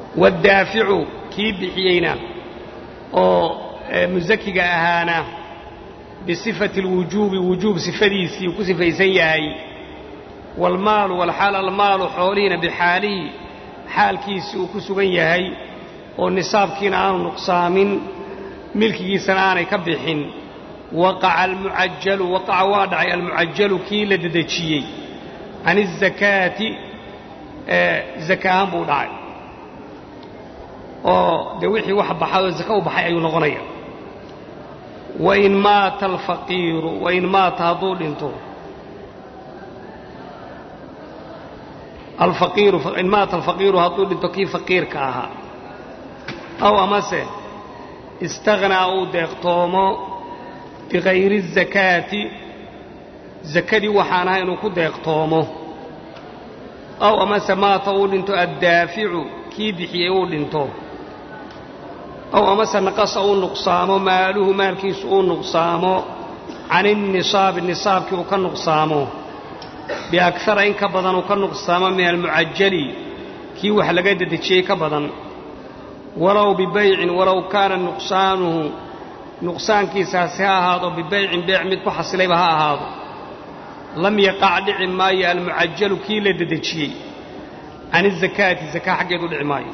waddaaficu kii bixiyeyna oo musakiga ahaana bisifati alwujuubi wujuub sifadiisii uu ku sifaysan yahay waalmaalu walxaal almaalu xoolihiina bixaalihi xaalkiisii uu ku sugan yahay oo nisaabkiina aanu nuqsaamin milkigiisana aanay ka bixin waqaca almucajalu waqaca waa dhacay almucajalu kii la dedejiyey can izakaati zaka ahaan buu dhacay oo dee wixii wax baxay oo zaka u baxay ayuu noqonaya wain maata alfaqiiru wain maata hadduu dhinto alfaqiiru in maata alfaqiiru hadduu dhinto kii faqiirka ahaa aw amase istaghnaa uu deeqtoomo bikayri الzakaati zakadii waxaan ahay inuu ku deeqtoomo aw amase maata uu dhinto addaaficu kii bixiyey uu dhinto aw amase naqasa uu nuqsaamo maaluhu maalkiisu uu nuqsaamo can innisaabi nisaabkii uu ka nuqsaamo biakara in ka badan uu ka nuqsaamo min almucajali kii wax laga dedejiyey ka badan walow bibaycin walow kaana nuqsaanuhu nuqsaankiisaasi ha ahaado bibaycin beec mid ku xasilayba ha ahaado lam yaqac dhici maayo almucajalu kii la dedejiyey can izakaati zakaa xaggeedu dhici maayo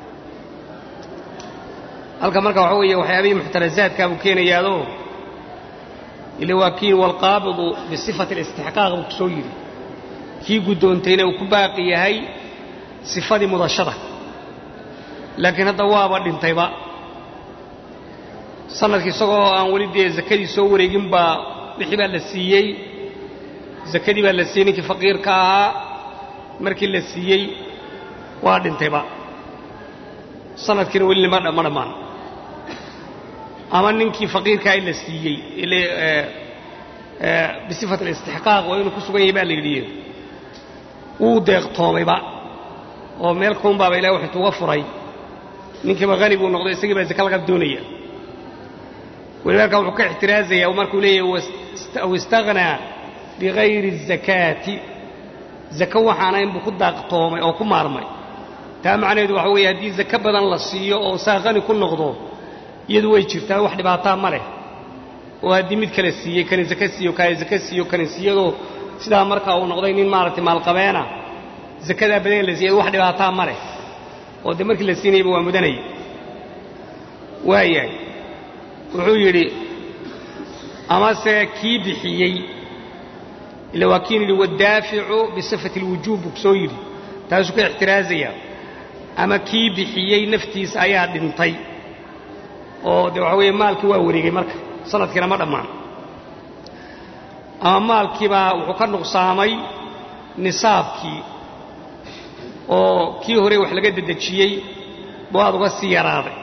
halka marka waxaa weeye waxyaabihii muxtarazaadkaa buu keenayaadoo ila waa kii walqaabidu bisifati alistixqaaq buu ku soo yidhi kii guddoontayna uu ku baaqi yahay sifadii mudashada laakiin hadda waaba dhintayba sanadkii isagoo aan weli dee zakadii soo wareegin baa wixii baa la siiyey zakadii baa la siiyey ninkii faqiirka ahaa markii la siiyey waa dhintayba sanadkiina weli ma dhammaan ama ninkii faqiirkaa la siiyey bisifat alistixqaaq waa inuu ku sugan yahay baa la yidhi wuu deeqtoomayba oo meel kuunbaaba ilahi wax intuuga furay ninkiiba hani buu noqday isagii baa zaka laga doonaya walidaalka wuxuu ka ixtiraazayaa markuu leeyahay aw istaghnaa bikayri الzakaati zaka waxaana inbuu ku daaqtoomay oo ku maarmay taa macnaheedu waxa weeye haddii zaka badan la siiyo oo saa hani ku noqdo iyadu way jirtaa wax dhibaataa ma leh oo haddii mid kale siiyey kani zaka siiyo kani zaka siiyo kani siiyadoo sidaa markaa uu noqday nin maaragtay maalqabeena zakadaa badan la siiyay wax dhibaataa ma leh oo dee markii la siinayba waa mudanaya waayahay wuxuu yidhi amase kii bixiyey ila waa kiin yidhi waddaaficu bisifati alwujuub buu soo yidhi taasuu ka ixtiraazayaa ama kii bixiyey naftiisa ayaa dhintay oo dee waxa weeye maalkii waa wareegay marka sanadkiina ma dhammaan ama maalkiibaa wuxuu ka nuqsaamay nisaabkii oo kii hore wax laga dedejiyey buu aad uga sii yaraaday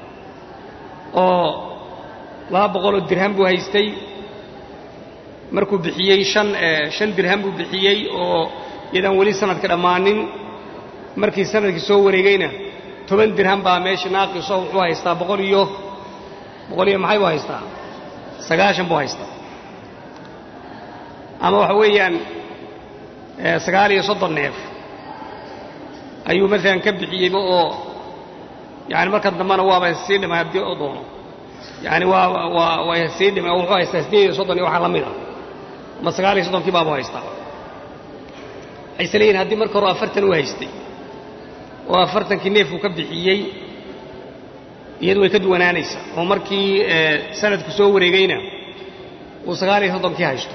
oo laba boqoloo dirham buu haystay markuu bixiyey shan shan dirham buu bixiyey oo iyadaan weli sanadka dhammaanin markii sanadkii soo wareegayna toban dirham baa meesha naaqiso wuxuu haystaa boqol iyo boqol iyo maxay buu haystaa sagaashan buu haystaa ama waxa weeyaan sagaal iyo soddon neef ayuu maalan ka bixiyeyba oo yani markan dambena waaba sii dhimay haddii oo doono yani waa waa waa sii dhimay oo wuxuu haystaa siddeed iyo soddon iyo waxaa la mid a ama sagaal iyo soddonkii baabu haystaa waxay is leeyihin haddii marka hore afartan u haystay oo afartankii neefuu ka bixiyey iyadu way ka duwanaanaysaa oo markii sanadku soo wareegayna uu sagaal iyo soddonkii haysto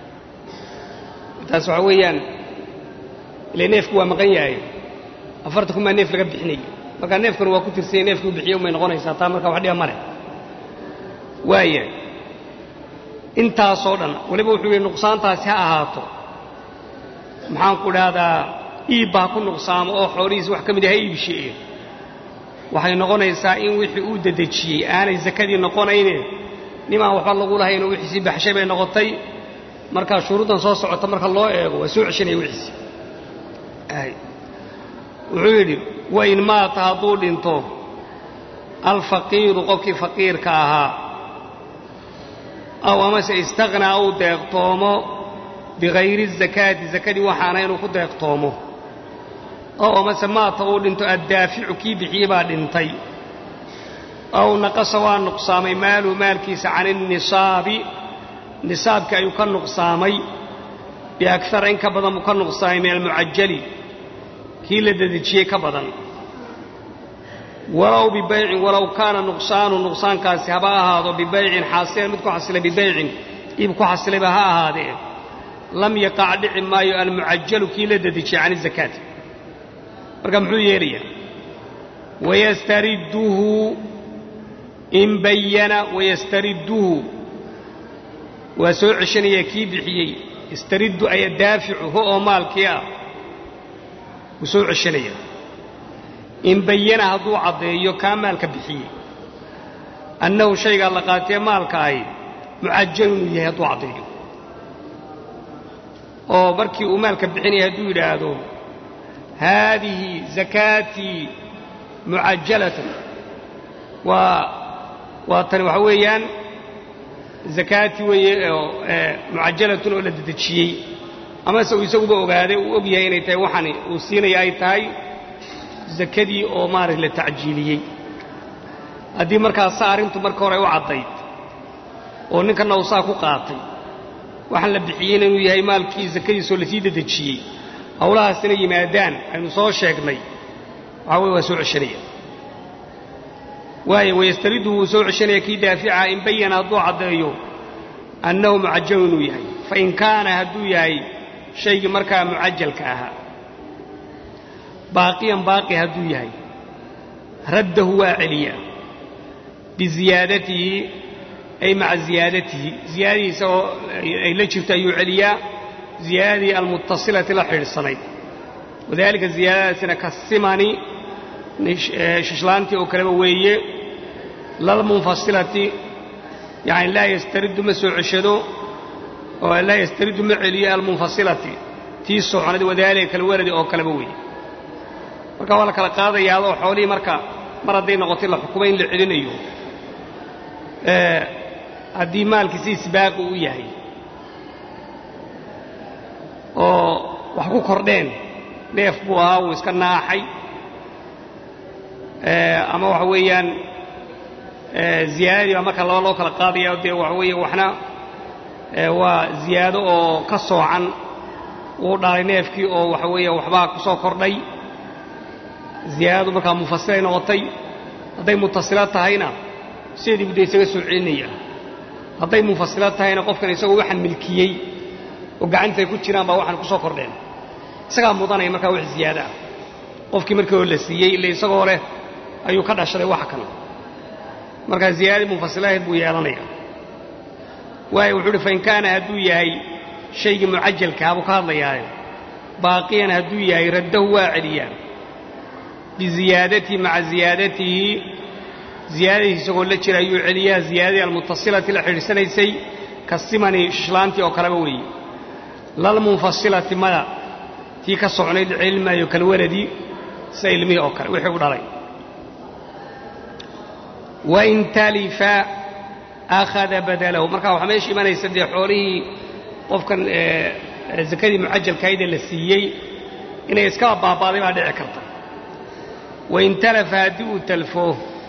taas waxaa weeyaan ile neefku waa maqan yahay afartanku maa neef laga bixinaya markaa neefkanu waa ku tirsanya neefkii u bixiye umay noqonaysaa taa markaa wax dhiba ma leh waayahay intaasoo dhan weliba wuxuu yidhi nuqsaantaasi ha ahaato maxaanku dhahdaa iibba ha ku nuqsaamo oo xoolihiisi wax ka mid ah ha iibshi'e waxay noqonaysaa in wixii uu dedejiyey aanay sakadii noqonayne nimaan waxba lagu lahayn oo wixiisii baxshay bay noqotay markaa shuruuddan soo socota marka loo eego waa soo ceshanaya wixiisi wuxuu yidhi wain maata hadduu dhinto alfaqiiru qofkii faqiirka ahaa aw amase istaghnaa uu deeqtoomo bikayri الzakaati zakadii waxaana inuu ku deeqtoomo oo amase maata uu dhinto addaaficu kii bixiyey baa dhintay aw naqasa waa nuqsaamay maaluhu maalkiisa can innisaabi nisaabkii ayuu ka nuqsaamay biakara in ka badan buu ka nuqsaamay min almucajali kii la dedejiyey ka badan walow bibaycin walow kaana nuqsaanu nuqsaankaasi haba ahaado bibaycin xaasilan mid ku xasilay bibaycin iib ku xasilayba ha ahaadee lam yaqac dhici maayo almucajalu kii la dedejiyey can izakaati marka muxuu yeelayaa wayastaridduhu in bayana wayastaridduhu waa soo ceshanayaa kii bixiyey istariddu aya daaficu ho oo maalkii ah wuu soo ceshanayaa in bayana hadduu caddeeyo kaa maalka bixiyey annahu shaygaa la qaatee maalka ahi mucajalu inuu yahay hadduu caddeeyo oo markii uu maalka bixinaya hadduu yidhaahdo haadihi zakaatii mucajalatan waa waa tani waxa weeyaan zakaatii weeye oo mucajalatun oo la dedejiyey amase uu isaguba ogaaday uu og yahay inay tahay waxani uu siinaya ay tahay zakadii oo maaragta la tacjiiliyey haddii markaasa arrintu marka hore u caddayd oo ninkanna uu saa ku qaatay waxaan la bixiyeyna inuu yahay maalkii zakadiisoo lasii dedejiyey howlahaasina yimaadaan aynu soo sheegnay waxaa weye waa soo ceshanaya waayo wayastariddu wuu soo ceshanaya kii daafica in bayana hadduu caddeeyo annahu mucajalu inuu yahay fain kaana hadduu yahay shaygii markaa mucajalka ahaa baaqiyan baaqi hadduu yahay raddahu waa celiya biziyaadatihi ay maca ziyaadatihi ziyaadadiisa oo ay la jirto ayuu celiyaa ziyaadadii almuttasilati la xidhiidhsanayd wadaalika ziyaadadaasina ka simani shishlaantii oo kaleba weeye lalmunfasilati yani laa yastariddu ma soo ceshado oo laa yastariddu ma celiyo almunfasilati tii soconad wadaalika kalwaradi oo kaleba weeye marka waa la kala qaadayaa adoo xoolihii marka mar hadday noqotay la xukumay in la celinayo haddii maalkii si isbaaqi u yahay oo wax ku kordheen neef buu ahaa wuu iska naaxay ama waxa weeyaan ziyaadadii baa marka laba loo kala qaadaya dee waxa weeye waxna waa ziyaado oo ka soocan wuu dhalay neefkii oo waxa weeye waxbaa ku soo kordhay ziyaadadu markaa munfasilay noqotay hadday mutasilo tahayna sideedii budda isaga soo celinaya hadday munfasilo tahayna qofkan isagoo waxaan milkiyey oo gacantay ku jiraan baa waxaan ku soo kordheen isagaa mudanaya markaa wax ziyaado ah qofkii markii hore la siiyey ille isagoo leh ayuu ka dhashaday waxa kan markaa ziyaadadii munfasilahayd buu yeelanaya waayo wuxuu uhi fain kaana hadduu yahay shaygii mucajalkaa buu ka hadlayaayo baaqiyan hadduu yahay raddahu waa celiyaa biziyaadatihi maca ziyaadatihi ziyaadadiis isagoo la jira ayuu celiyaa ziyaadadii almuttasilati la xidhiidsanaysay ka simani shishlaantii oo kaleba weeye lalmunfasilati mada tii ka socnayd celin maayo kalwaladii sida ilmihii oo kale wixii u dhalay wain talifa akhada badalahu markaa waxaa meesha imanaysa dee xoolihii qofkan zakadii mucajalkaayda la siiyey inay iskaba baaba'day baa dhici karta wain talafa haddii uu talfo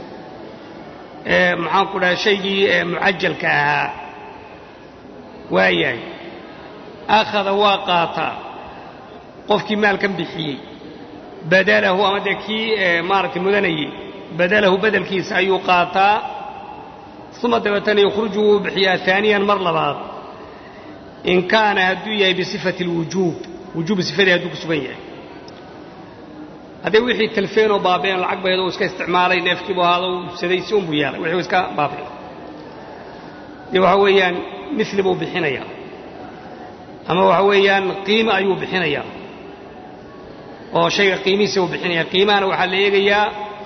maxaan ku dhaha shaygii mucajalka ahaa waayahay akhada waa qaataa qofkii maalkan bixiyey badalahu ama dee kii maaragtay mudanayey badalahu bedelkiisa ayuu qaataa uma dabeetana yukhruju wuu bixiyaa aaniyan mar labaad in kaana hadduu yahay bisifati اlwujuub wujuubu sifadii hadduu ku sugan yahay hadday wixii talfeen oo baabeen lacag bayd oo iska isticmaalay neefkiibu ahaado u ibsaday si unbuu yeelay wixii iska baabeen dee waxa weeyaan mili buu bixinayaa ama waxa weeyaan qiime ayuu bixinayaa oo shayga qiimihiisa uu bixinaya qiimahana waxaa la eegayaa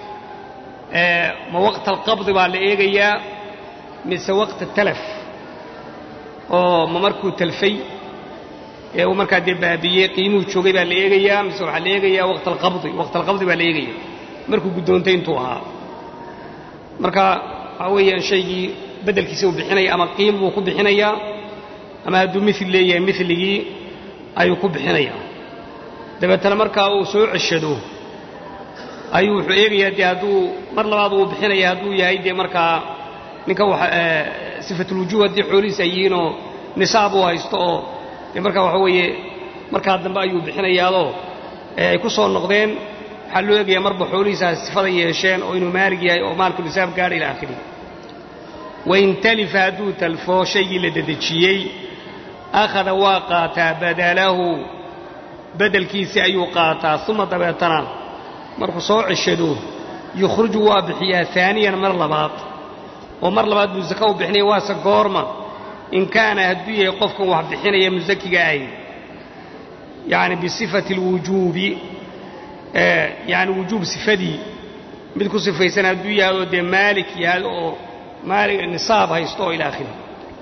ma waqta alqabdi baa la eegayaa mise waqta talaf oo ma markuu talfay ee uu markaa dee baabiyey qiimuhu joogay baa la eegayaa mise waxaa la eegayaa waqta alqabdi waqta alqabdi baa la eegaya markuu guddoontay intuu ahaa marka waxaa weeyaan shaygii beddelkiisa uu bixinaya ama qiim buu ku bixinayaa ama hadduu mil leeyahay miligii ayuu ku bixinayaa dabeetana markaa uu soo ceshado ayuu wuxuu eegayaa dee hadduu mar labaad uu bixinaya hadduu yahay dee markaa ninka sifatulwujuub haddii xoolihiis ay yihiinoo nisaab uu haysto oo dee markaa waxa weeye markaa dambe ayuu bixinayaadoo ay ku soo noqdeen waxaa loo eegayaa marba xoolihiisaas sifada yeesheen oo inuu maalig yahay oo maalku nisaab gaadha ila aakhirihi wain talifa hadduu talfoo shaygii la dedejiyey akhada waa qaataa badalahu bedelkiisii ayuu qaataa uma dabeetana markuu soo ceshado yukhruju waa bixiyaa aaniyan mar labaad oo mar labaad buu saka u bixinaya waase goorma in kaana hadduu yahay qofkan wax bixinaya musakiga ahy yani bisifati alwujuubi yani wujuub sifadii mid ku sifaysan hadduu yahay oo dee maalik yahay oo maali nisaab haysto oo ila akhiri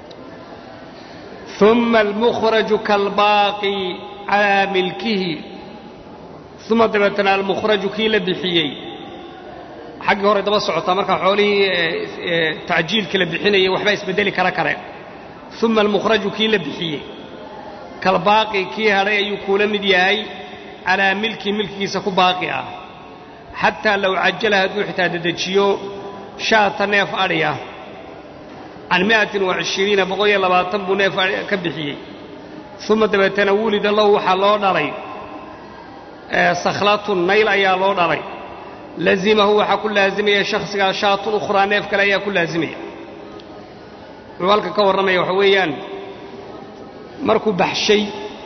uma almukhraju kaalbaaqi calaa milkihi uma dabeetana almukhraju kii la bixiyey xaggii hore daba socotaa markaa xoolihii tacjiilka la bixinayay waxbaa isbedeli kara kale uma almukhraju kii la bixiyey kalbaaqi kii hadhay ayuu kuula mid yahay calaa milkii milkigiisa ku baaqi ah xataa low cajala hadduu xitaa dedejiyo shaata neef adhiya can mi'atin wa cishiriina boqol iyo labaatan buu neef ka bixiyey uma dabeetana wulida lahu waxaa loo dhalay sakhlatun nayl ayaa loo dhalay lazimahu waxaa ku laazimaya shakhsigaa shaatun ukhraa neef kale ayaa ku laazimaya wuxuu halka ka warramaya waxa weeyaan markuu baxshay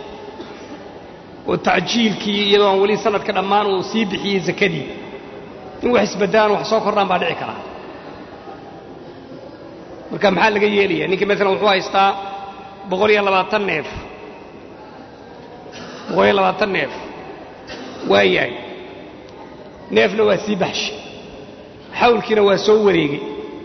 oo tacjiilkii iyadoo aan weli sanadka dhammaan uu sii bixiyey sakadii in wax isbaddalaan wax soo kordhaan baa dhici karaa marka maxaa laga yeelaya ninkii maalan wuxuu haystaa boqol iyo labaatan neef boqol iyo labaatan neef waa yahay neefna waa sii baxshay xawlkiina waa soo wareegay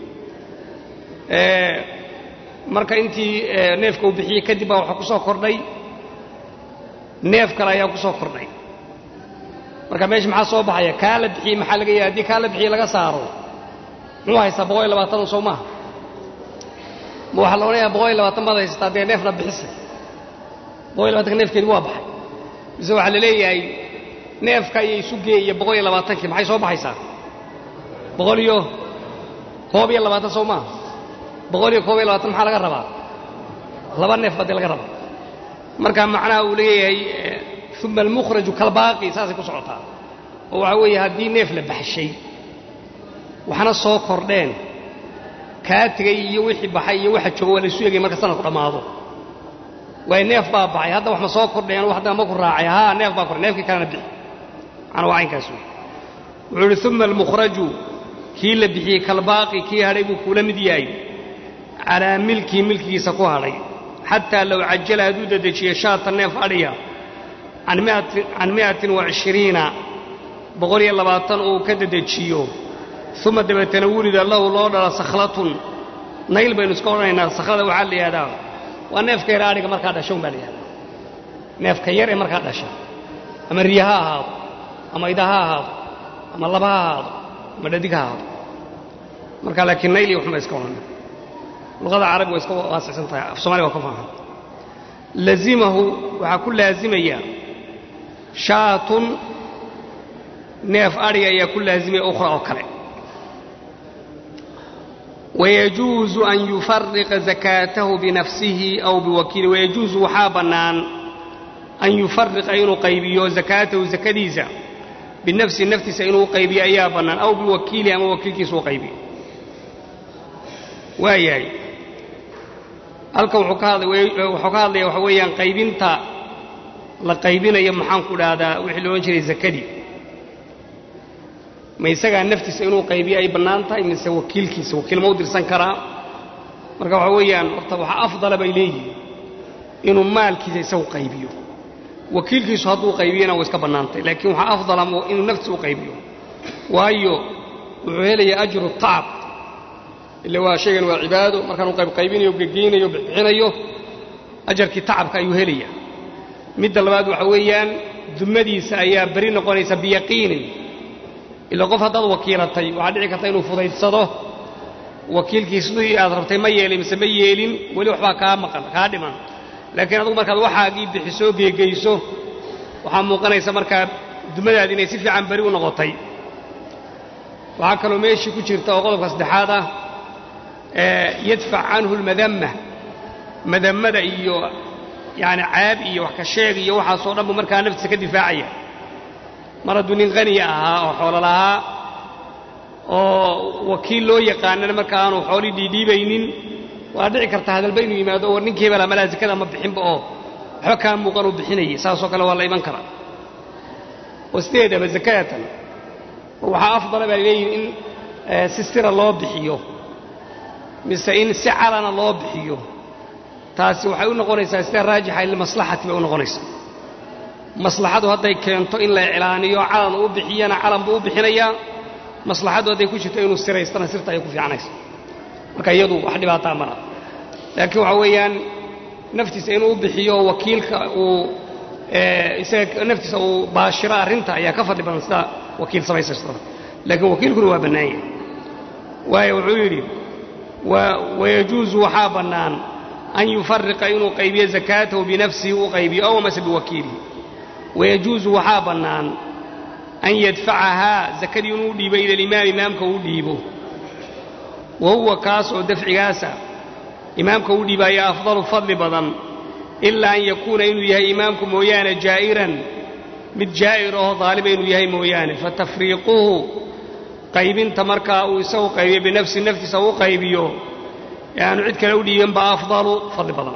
marka intii neefka uu bixiyey kadib baa waxaa ku soo kordhay neef kale ayaa ku soo kordhay marka meesha maxaa soo baxaya kaa la bixiyey maxaa laga yahay haddii kaa la bixiyey laga saaro muxuu haystaa boqol iyo labaatan soo maaha ma waxaa la odhanayaa boqol iyo labaatan baad haysataa dee neefna bixisay boqol iyo labatanka neefkeedi waa baxay mise waxaa la leeyahay neefka iyo isu geeya boqol iyo labaatankii maxay soo baxaysaa boqol iyo koob iyo labaatan soo maaha boqol iyo koob iyo labaatan maxaa laga rabaa laba neef baa dee laga rabaa marka macnaha uu leeyahay uma almukhraju kalbaaqi saasay ku socotaa oo waxaa weeye haddii neef la baxshay waxna soo kordheen kaa tegay iyo wixii baxay iyo waxa jooga waa laysu egay marka sanadku dhammaado waayo neef baa baxay hadda wax ma soo kordheen wax damba ku raacay haa neef baa kordhay neefkii kalena bixi macnaa waa caynkaas wey wuxuu uhi uma almukhraju kii la bixiyey kalbaaqi kii hadhay buu kuula mid yahay calaa milkii milkigiisa ku hadhay xataa low cajala hadduu dedejiyo shaata neef adhiya can mi'atin wa cishiriina boqol iyo labaatan uu ka dedejiyo uma dabeetana wulida lahu loo dhala sakhlatun nayl baynu iska odhanaynaa sakhlada waxaa la yidhahdaa waa neefka yar adhiga markaa dhasha un baa la yihahdaa neefka yar ee markaa dhasha ama riya ha ahaado ama ida ha ahaado ama laba ha ahaado ama dhadig ha ahaado marka laakiin nayl iyo waxun baa iska odhanay luqada carabi waa iska waasicsan tahay af somaliya waa ka faahan lazimahu waxaa ku laazimaya shaatun neef adhiga ayaa ku laazimaya ukhra oo kale wayajuusu an yufariqa zakaatahu binafsihi aw biwakiili wayajuusu waxaa bannaan an yufariqa inuu qaybiyo zakaatahu zakadiisa binafsihi naftiisa inuu qaybiyo ayaa bannaan aw biwakiilihi ama wakiilkiisa uu qaybiyo waa yahay halkan wuxuu ka hadlaya waxa weeyaan qaybinta la qaybinayo maxaan ku dhahdaa wixii la odhan jiray zakadii ma isagaa naftiisa inuu qaybiyo ay bannaan tahay mise wakiilkiisa wakiil ma u dirsan karaa marka waxa weeyaan horta waxaa afdala bay leeyihin inuu maalkiisa isagu qaybiyo wakiilkiisu hadduu qaybiyana way iska bannaantay laakiin waxaa afdala inuu naftiisa u qaybiyo waayo wuxuu helayaa ajru tacab ila waa shaygan waa cibaado markaanuu qaybqaybinayo gegeynayo bixinayo ajarkii tacabka ayuu helaya midda labaad waxa weeyaan dumadiisa ayaa beri noqonaysa biyaqiinin ila qof haddaad wakiilatay waxaa dhici karta inuu fudaydsado wakiilkii sidii aad rabtay ma yeelin mise ma yeelin weli waxbaa kaa maqan kaa dhiman laakiin adugu markaad waxaagii bixisoo geegeyso waxaa muuqanaysa markaa dumadaadi inay si fiican beri u noqotay waxaa kaloo meeshii ku jirta oo qodobka saddexaad ah yadfac canhu lmadamma madammada iyo yacni caab iyo wax ka sheeg iyo waxaasoo dhan buu markaa naftiisa ka difaacaya mar hadduu nin qaniya ahaa oo xoolo lahaa oo wakiil loo yaqaanana marka aanu xoolii dhiidhiibaynin waa dhici karta hadalba inuu yimaado war ninkii hebela malaa zakada ma bixinba oo waxba kaa muuqan uu bixinayay saasoo kale waa la iman karaa oo sideedaba zakatan waxaa afdala baa leeyihin in si sira loo bixiyo mise in si calana loo bixiyo taasi waxay u noqonaysaa sida raajixa limaslaxati bay u noqonaysaa maslaxadu hadday keento in la iclaaniyo calan uu bixiyana calan buu u bixinayaa maslaxaddu hadday ku jirto inuu siraystana sirta ayay ku fiicanaysa marka iyadu wax dhibaataa mara laakiin waxa weeyaan naftiisa inuu bixiyo wakiilka uu isaga naftiisa uu baashiro arrinta ayaa ka fadli badan sida wakiil samaysaysta laakiin wakiilkuna waa bannaanya waayo wuxuu yidhi wayajuusu waxaa bannaan an yufariqa inuu qaybiyo zakaatahu binafsihi u qaybiyo ow amase biwakiilihi wayajuusu waxaa bannaan an yadfacahaa zakadii inuu dhiibo ila alimaam imaamka uu dhiibo wa huwa kaas oo dafcigaasa imaamka uu dhiibaayo afdalu fadli badan ilaa an yakuuna inuu yahay imaamku mooyaane jaa'iran mid jaa'ir oo daaliba inuu yahay mooyaane fatafriiquhu qaybinta markaa uu isagu qaybiyo binafsi naftiisa u qaybiyo ee aanu cid kale u dhiibin ba afdalu fadli badan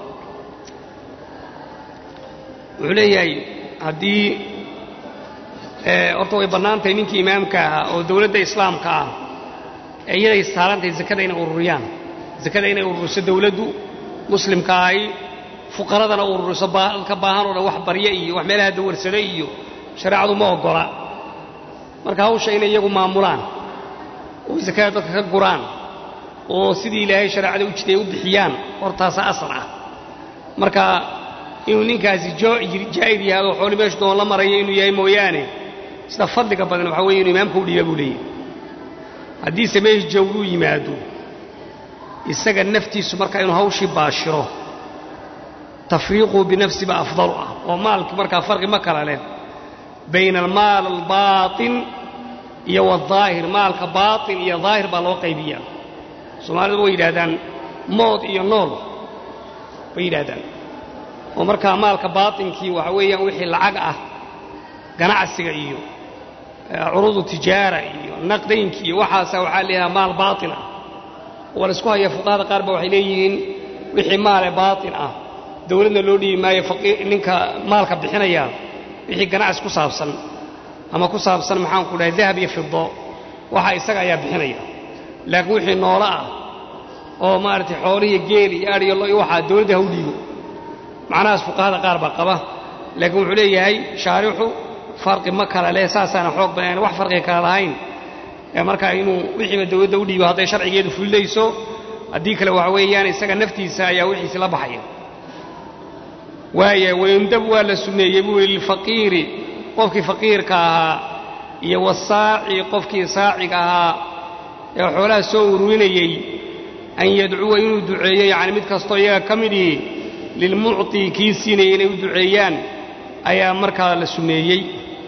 wuxuu leeyahay haddii horta way bannaan tahay ninkii imaamka ahaa oo dowladda islaamka ah ee iyaday saarantahay zakada inay ururiyaan zakada inay ururiso dowladdu muslimka ahi fuqaradana ururiso dadka baahan oo dhan wax barya iyo wax meelaha dawarsada iyo shareecadu ma oggola marka hawsha inay iyagu maamulaan oo zakada dadka ka guraan oo sidii ilaahay shareecada u jiday u bixiyaan hortaasa asal ah marka inuu ninkaasi jaa'ir yahay oo xooli meeshu doon la maraya inuu yahay mooyaane sida fadliga badan waxaa weye inuu imaamka u dhiiba buu leeyahy haddiise meesha jawruu yimaado isaga naftiisu marka inuu hawshii baashiro tafriiquu binafsi ba afdalu ah oo maalki markaa farqi ma kala leh bayna almaal albaatin iyo wadaahir maalka baatin iyo daahir baa loo qaybiyaa soomaalidu way yidhahdaan mood iyo nool bay yidhahdaan oo markaa maalka baatinkii waxa weeyaan wixii lacag ah ganacsiga iyo curuudu tijaara iyo naqdaynkii iyo waxaasa waxaa leeyahaa maal baatin ah waa la isku haya fuqahada qaar ba waxay leeyihiin wixii maale baatin ah dowladna loo dhiibi maayo ninka maalka bixinaya wixii ganacsi ku saabsan ama ku saabsan maxaanku dhahay dahab iyo fido waxa isaga ayaa bixinaya laakiin wixii noolo ah oo maaragtay xoolihiiyo geel iyo adh iyo lo iyo waxaa dowladda ha u dhiibo macnahaas fuqahada qaar baa qaba laakiin wuxuu leeyahay shaarixu farqi ma kala leh saasaana xoog badan wax farqiga kala lahayn ee markaa inuu wixiiba dowladda u dhiibo hadday sharcigeedu fulidayso haddii kale waxa weeyaan isaga naftiisa ayaa wixiisi la baxaya waaya wayundab waa la sunneeyey buu yidhi lilfaqiiri qofkii faqiirka ahaa iyo wasaaci qofkii saaciga ahaa ee xoolaha soo ururinayey an yadcuwa inuu duceeyo yacni mid kastoo iyaga ka midii lilmucطi kii siinayay inay u duceeyaan ayaa markaa la sunneeyey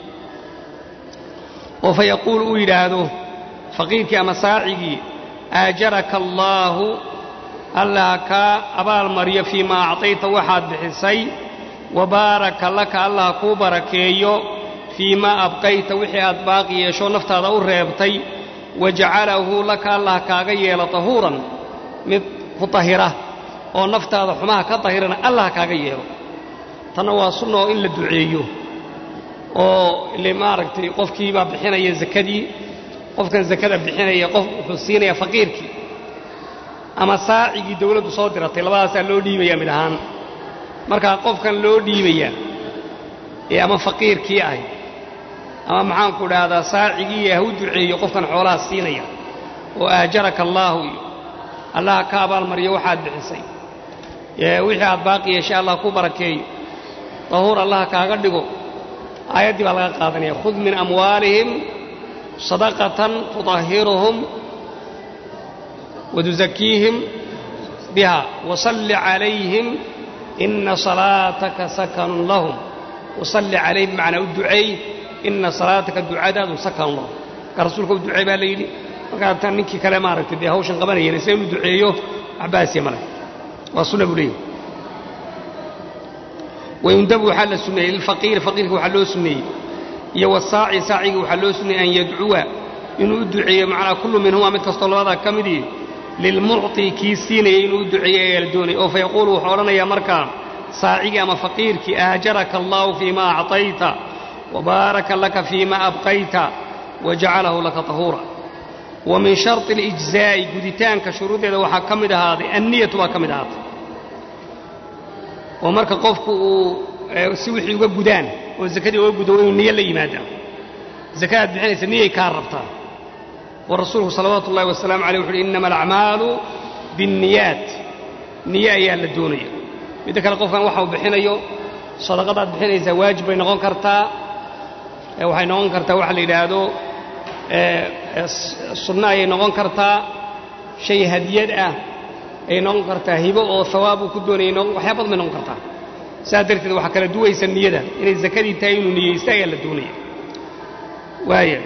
oo fa yaquul uu yidhaahdo faqiirkii ama saacigii aajaraka allaahu allah kaa abaalmaryo fii maa acطayta waxaad bixisay wa baaraka laka allah kuu barakeeyo fii maa abqayta wixii aad baaqi yeesho naftaada u reebtay wajacalahu laka allah kaaga yeelo tahuuran mid ku tahira oo naftaada xumaha ka tahirana allah kaaga yeelo tanna waa sunna oo in la duceeyo oo ile maaragtay qofkii baa bixinaya zakadii qofkan zakada bixinaya qof wuxuu siinaya faqiirkii ama saacigii dawladdu soo diratay labadaasaa loo dhiibaya mid ahaan markaa qofkan loo dhiibaya ee ama faqiirkii ahy ama maxaanku dhahdaa saacigii ha u duceeyo qofkan xoolaha siinaya oo aajaraka allaahu iyo allah ka abaalmaryo waxaad bixisay wixii aad baaqi yeeshay allah ku barakeeyo dahuur allah kaaga dhigo aayaddii baa laga qaadanaya khud min amwaalihim sadaqatan tuطahiruhum watuzakiihim biha wasalli calayhim ina salaataka sakanun lahum wasalli calayh bimacnaa u duceey ina salaataka ducadaadu sakan lo marka rasuulka u duceey baa la yidhi markaa tan ninkii kale maaragtay dee hawshan qabanayeen se inuu duceeyo cabaasiya male waa sunna buu leeyahy wayundabu waxaa la sunneeyey lilfaqiiri faqiirka waxaa loo sunneeyey iyo wasaaci saacigii waxaa loo sunneeyey an yadcuwa inuu u duceeyo macnaa kullu minhuma mid kastoo labadaa ka midii lilmucطi kii siinayay inuu u duceeyo ayaa la doonaya oo fayaquulu wuxuu odhanayaa markaa saacigii ama faqiirkii aajaraka allahu fiima acطayta wabaaraka laka fiima abqayta wajacalahu laka tahuura wa min sharطi اlijzaa'i guditaanka shuruuddeeda waxaa ka mid ahaaday anniyatu baa ka mid ahaatay oo marka qofku uu si wixii uga gudaan oo zakadii uga gudo inuu niyo la yimaada zakadaad bixinaysa niyay kaa rabtaa wa rasuulku salawaatu ullahi wasalaamu aleyh wuxu uhi innama alacmaalu biاnniyaat niye ayaa la doonaya midda kale qofkan waxa uu bixinayo sadaqadaad bixinaysaa waajib bay noqon kartaa waxay noqon kartaa waxa la yidhaahdo sunno ayay noqon kartaa shay hadiyad ah ayay noqon kartaa hibo oo hawaab uu ku doonayay waxyaa badan bay noqon kartaa saas darteed waxaa kala duwaysa niyada inay zakadii tahay inuu niyeysta ayaa la doonaya waaya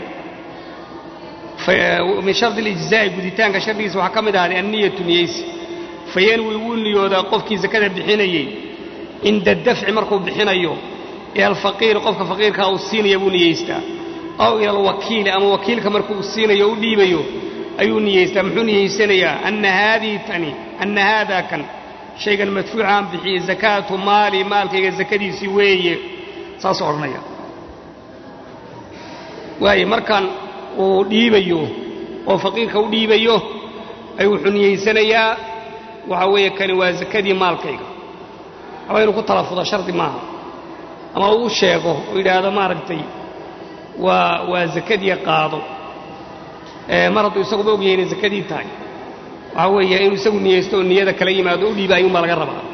min shardi اlijzaa'i guditaanka shardigiisa waxaa ka mid ahaaday anniyatu niyeysi fayanwi wuu niyoodaa qofkii zakada bixinayey cinda dafci markuu bixinayo ila alfaqiiri qofka faqiirkaa uu siinaya buu niyeystaa aw ila alwakiili ama wakiilka markuu u siinayo o u dhiibayo ayuu niyeystaa muxuu niyeysanayaa ana haadihi tani ana haadaa kan shaygan madfuucaan bixiyey zakaatu maali maalkayga zakadiisii weeye saasuu odhanaya waaye markan uu dhiibayo oo faqiirka u dhiibayo ayuu wuxuu niyeysanayaa waxaa weeye kani waa zakadii maalkayga aba inuu ku talafudo shardi maaha ama uu sheego oo yidhaahdo maaragtay waa waa zakadii qaado mar hadduu isaguba ogyahay inay zakadii tahay waxaa weeye inuu isagu niyeysto oo niyada kala yimaado u dhiiba ayuunbaa laga rabaa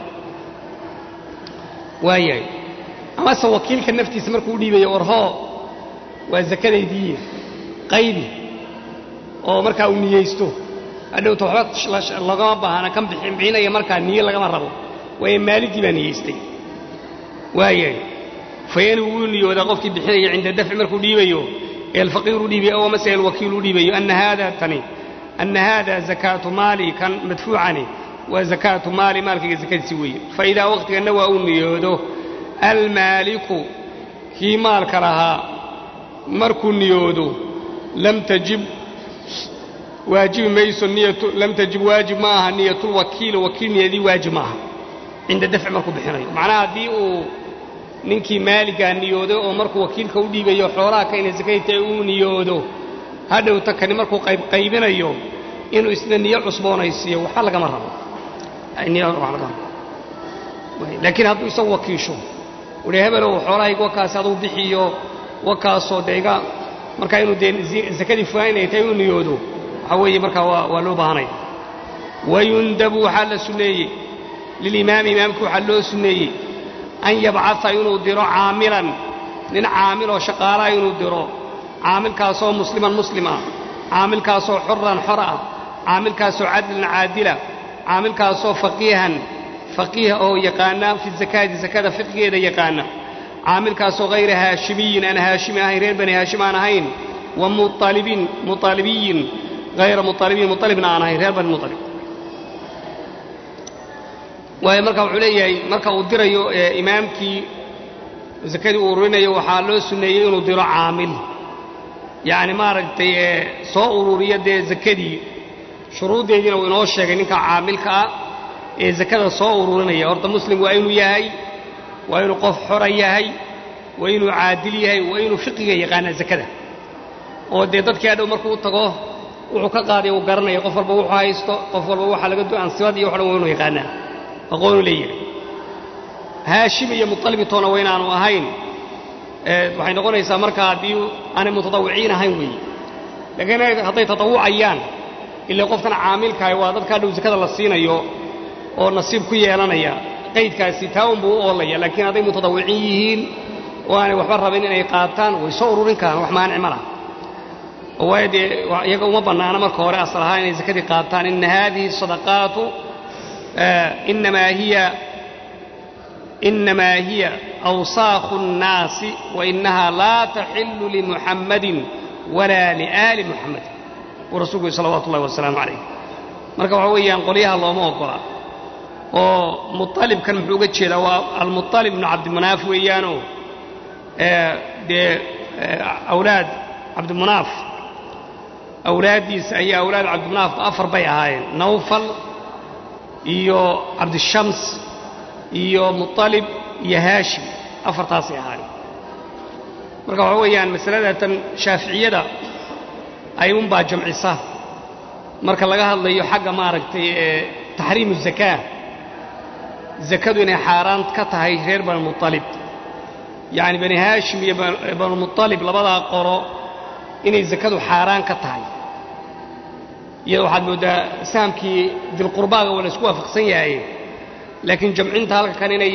waayahay amase wakiilka naftiisa markuu u dhiibayo orhoo waa zakadaydii qaybi oo markaa uu niyeysto hadhowta waxba lagama baahana kan bixinaya markaa niye lagama rabo waayo maaligii baa niyeystay waayahay fayani wuu niyoodaa qofkii bixinaya cinda dafci markuu dhiibayo ee alfaqiir u dhiibayo aw amase alwakiil u dhiibayo ana haada tani ana haada zakaatu maali kan madfuucani waa zakaatu maali maalkayga zakadiisi weeye faidaa wakhtiganna waa uu niyoodo almaaliku kii maalka lahaa markuu niyoodo lam tajib waajibi mayso niyatu lam tajib waajib ma aha niyatulwakiili wakiil niyadii waajib ma aha cinda dafci markuu bixinayo macnaha haddii uu ninkii maaligaa niyoodo oo markuu wakiilka u dhiibayo xoolaha ka inay sakadii tahay uu niyoodo hadhowta kani markuu qaybqaybinayo inuu isna niyo cusboonaysiiyo waxba lagama rabo laakiin hadduu isagu wakiisho uhi hebelow xoolahayga wakaasi aduu bixiyo wakaasoo dee iga markaa inuu dee sakadii fulaan inay tahay uu niyoodo waxaa weeye markaa waa loo baahanaya wayundabu waxaa la sunneeyey lilimaami imaamka waxaa loo sunneeyey an yabcaa inuu diro caamilan nin caamiloo shaqaalaha inuu diro caamilkaasoo musliman muslim ah caamilkaasoo xuran xor ah caamilkaasoo cadlan caadila caamilkaasoo faqiihan faqiih oo yaqaana fi zakaati zakada fiqgeeda yaqaana caamilkaasoo hayra haashimiyin aan haashimi ahayn reer bani haashim aan ahayn wa mualibiin mualibiyin hayra mualibiin mualibna aan ahayn reer bani mualib waayo marka wuxuu leeyahay marka uu dirayo imaamkii zakadii uu ururinayo waxaa loo sunneeyey inuu diro caamil yacni maaragtay soo ururiya dee zakadii shuruuddeediina uu inoo sheegay ninka caamilka ah ee zakada soo ururinaya horta muslim waa inuu yahay waa inuu qof xora yahay waa inuu caadil yahay waa inuu fiqiga yaqaanaa zakada oo dee dadkii adhow markuu u tago wuxuu ka qaadaya uu garanaya qof walba wuxuu haysto qof walba waxaa laga ansibad iyo wax dhan waa inuu yaqaanaa aqoonu leeyahay haashim iyo muطalibitoona waa inaanu ahayn waxay noqonaysaa marka haddii aanay mutadawiciin ahayn weeye laakiin hadday tatawucayaan ila qofkan caamilkaah waa dadka hadhow zakada la siinayo oo nasiib ku yeelanaya qaydkaasi taa unbuu u oolaya laakiin hadday mutadawiciin yihiin oo aanay waxba rabin inay qaataan way soo ururin karaan wax maanic ma laha oo waayo dee iyaga uma bannaana marka hore asal ahaan inay zakadii qaataan ina haadihi sadaqaatu inamaa hiya inamaa hiya awsaakhu الnaasi wainahaa laa taxilu limuxammadin walaa liaali muxammadin buu rasulku yhi salawatu ullahi wasalaamu calayh marka waxa weeyaan qolyaha looma ogola oo muطalibkan muxuu uga jeedaa waa almuطalib ibnu cabdimunaaf weeyaanoo dee awlaad cabdimunaaf awlaaddiisa ayaa awlaad cabdimunaafku afar bay ahaayeen nawfal iyo cabdishams iyo muطalib iyo haashim afartaasay ahaayeen marka waxa weeyaan masaladatan shaaficiyada ayuunbaa jamcisa marka laga hadlayo xagga maaragtay ee taxriimu zakaa zakadu inay xaaraan ka tahay reer banulmuطalib yacni bani haashim iyo banulmuطalib labadaa qoro inay zakadu xaaraan ka tahay iyada waxaad mooddaa sahamkii dilqurbaaga waa la isku waafaqsan yahay laakiin jamcinta halka kan inay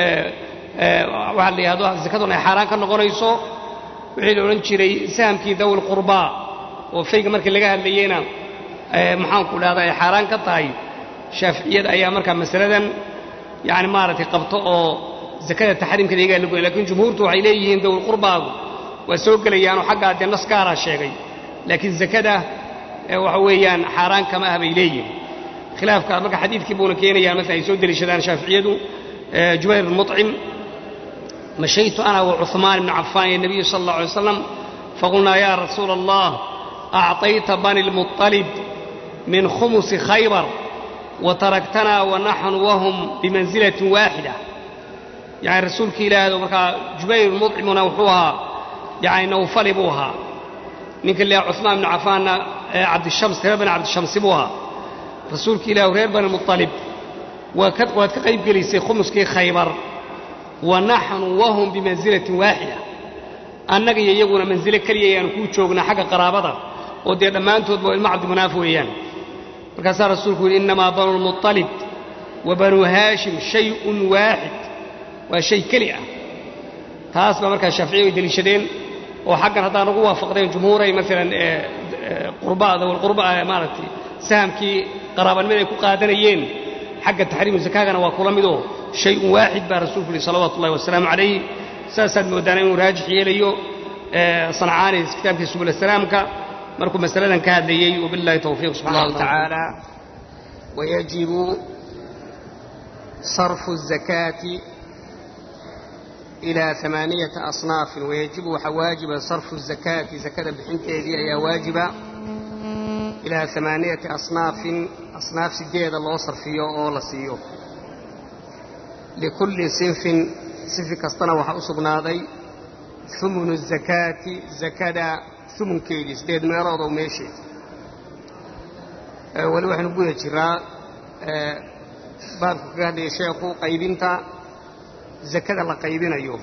waxaa la yidhahdo zakaduna ay xaaraan ka noqonayso wixii la odhan jiray sahamkii dawi lqurbaa oo fayga markii laga hadlayeyna maxaanku dhahda ay xaaraan ka tahay shaaficiyada ayaa markaa masaladan yani maaragtay qabto oo zakada taxriimkeeda iyagaa la goya lakiin jumhuurtu waxay leeyihiin dawlqurbaagu waa soo gelayaanoo xaggaa dee nas gaaraa sheegay laakiin zakada waxa weeyaan xaaraan kama ah bay leeyihin khilaafka marka xadiidkii buuna keenayaan maala ay soo deliishadaan shaaficiyadu jubayr bn muطcim mashaytu ana wacuثmaan ibnu cafaan iyo nabiyu sala اllah alay waslam faqulnaa ya rasuula allah acطayta bani lmuطalib min khumusi khaybar wataraktanaa wanaxnu wahum bimanzilatin waaxida yani rasuulki ilaahdo markaa jubayr muطcimuna wuxuu ahaa yani nawfali buu ahaa ninka leeha cuثmaan ibnu cafaanna cabdishams reer bani cabdishamsi buu ahaa rasuulki ilahu reer bani muطalib waad ka qayb gelisay khumuskii khaybar wa naxnu wahum bimanzilatin waaxida annaga iyo iyaguna manzilo keliya ayaanu kuu joognaa xagga qaraabada oo dee dhammaantoodba ilmo cabdimunaaf weeyaan markaasaa rasuulku yidhi innamaa banu lmuطalib wa banuu haashim shayun waaxid waa shay keli ah taas baa markaa shaaficiya ay deliishadeen oo xaggan haddaan ugu waafaqdeen jumhuuray maalan qurbada walqurba maaragtay sahamkii qaraabanimada ay ku qaadanayeen xagga taxriimu zakaagana waa kula midoo shayun waaxid baa rasuulku yihi salawaatu ullahi wasalaamu calayh saasaad moodaana inuu raajix yeelayo sancaani kitaabkii subul salaamka markuu masaladan ka hadlayey wabillahi towfiiq subxana allahu tacaala wayajibu sarfu الzakaati ilaa amaaniyata asnaafin wayajibu waxaa waajiba sarfu الzakaati zakada bixinteedii ayaa waajiba ilaa amaaniyati asnaafin asnaaf sideeda loo sarfiyo oo la siiyo likulli sinfin sinfi kastana waxaa u sugnaaday humunu zakaati zakada humunkeedii sideed meelood oo meesheed weli waxaynu guda jiraa baabku kaga hadlayay sheekhu qaybinta zakada la qaybinayo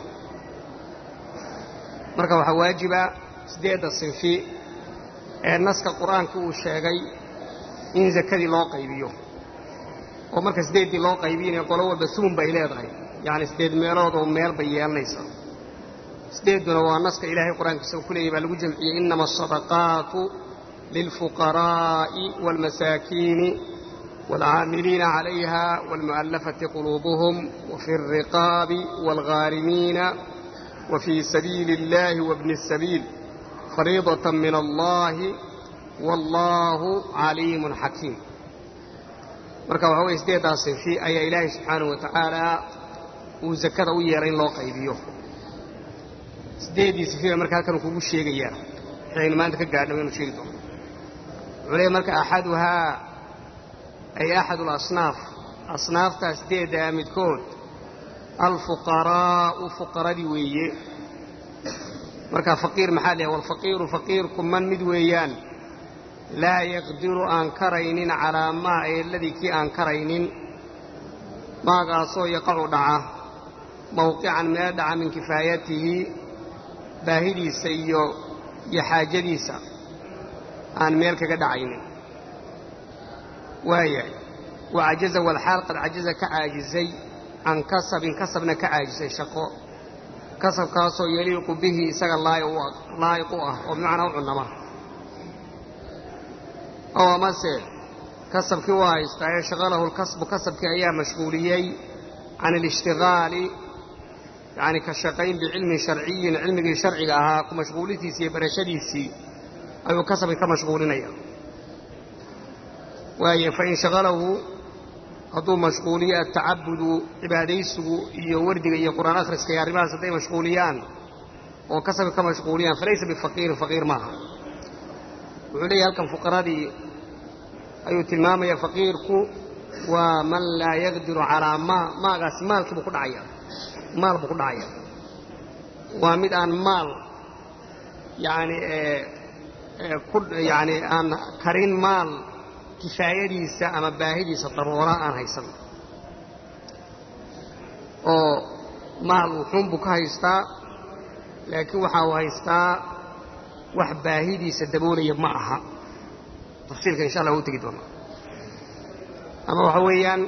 marka waxaa waajiba sideedda sinfi ee naska qur-aanka uu sheegay in zakadii loo qaybiyo oo marka sideeddii loo qaybiyanayo qolo walba sumun bay leedahay yacni sideed meelood oo meel bay yeelanaysaa sideedduna waa naska ilaahay qur-aankiisa uu ku leeyay baa lagu jamciyey innama asadaqaatu lilfuqaraa'i waalmasaakiini waalcaamiliina calayha waalmu'allafati quluubuhum wafi alriqaabi waalghaarimiina wafii sabiili اllahi wabni الsabiil fariidatan min allahi wallaahu caliimun xakiim marka waxaa weye sideeddaas sinfi ayaa ilaahay subxaanahu wa tacaala uu zakada u yeelay in loo qaybiyo sideeddii sinfiba marka halkan kugu sheegayaa waxaynu maanta ka gaadhna waynu sheegi doono wuxuu leeyahy marka axaduhaa ay axadu lasnaaf asnaaftaa sideeddaa midkood alfuqaraa'u fuqaradii weeye marka faqiir maxaa leeyahay walfaqiiru faqiirku man mid weeyaan laa yaqdiru aan karaynin calaa maa eeladii kii aan karaynin maagaasoo yaqacu dhaca mawqican meel dhaca min kifaayatihi baahidiisa iyo iyo xaajadiisa aan meel kaga dhacaynin waayahay wa cajaza walxaal qad cajaza ka caajisay can kasabin kasabna ka caajisay shaqo kasabkaasoo yaliiqu bihi isaga laa'iq u ah oo bimacnaa u cunnama oo amase kasabkii waa haystaa ee shaqalahu lkasbu kasabkii ayaa mashquuliyey can alishtigaali yani ka shaqayn bicilmin sharciyin cilmigii sharciga ahaa ku mashquulintiisii iyo barashadiisii ayuu kasabka ka mashquulinaya waaye fain shaqalahu hadduu mashquuliyo atacabudu cibaadaysigu iyo wardiga iyo qur'aan akhriska iyo arrimahaas hadday mashquuliyaan oo kasabka ka mashquuliyaan falaysa bifaqiirin faqiir maaha wuxuu leeyahy halkan fuqaradii ayuu tilmaamaya faqiirku waa man laa yaqdiru calaa maa maagaasi maalkii buu ku dhacaya maal buu ku dhacaya waa mid aan maal yani ku yani aan karin maal kifaayadiisa ama baahidiisa daruura aan haysan oo maal wuxuun buu ka haystaa laakiin waxa uu haystaa wax baahidiisa daboolaya ma aha tafsiilka insha allah u tegi doonaa ama waxa weeyaan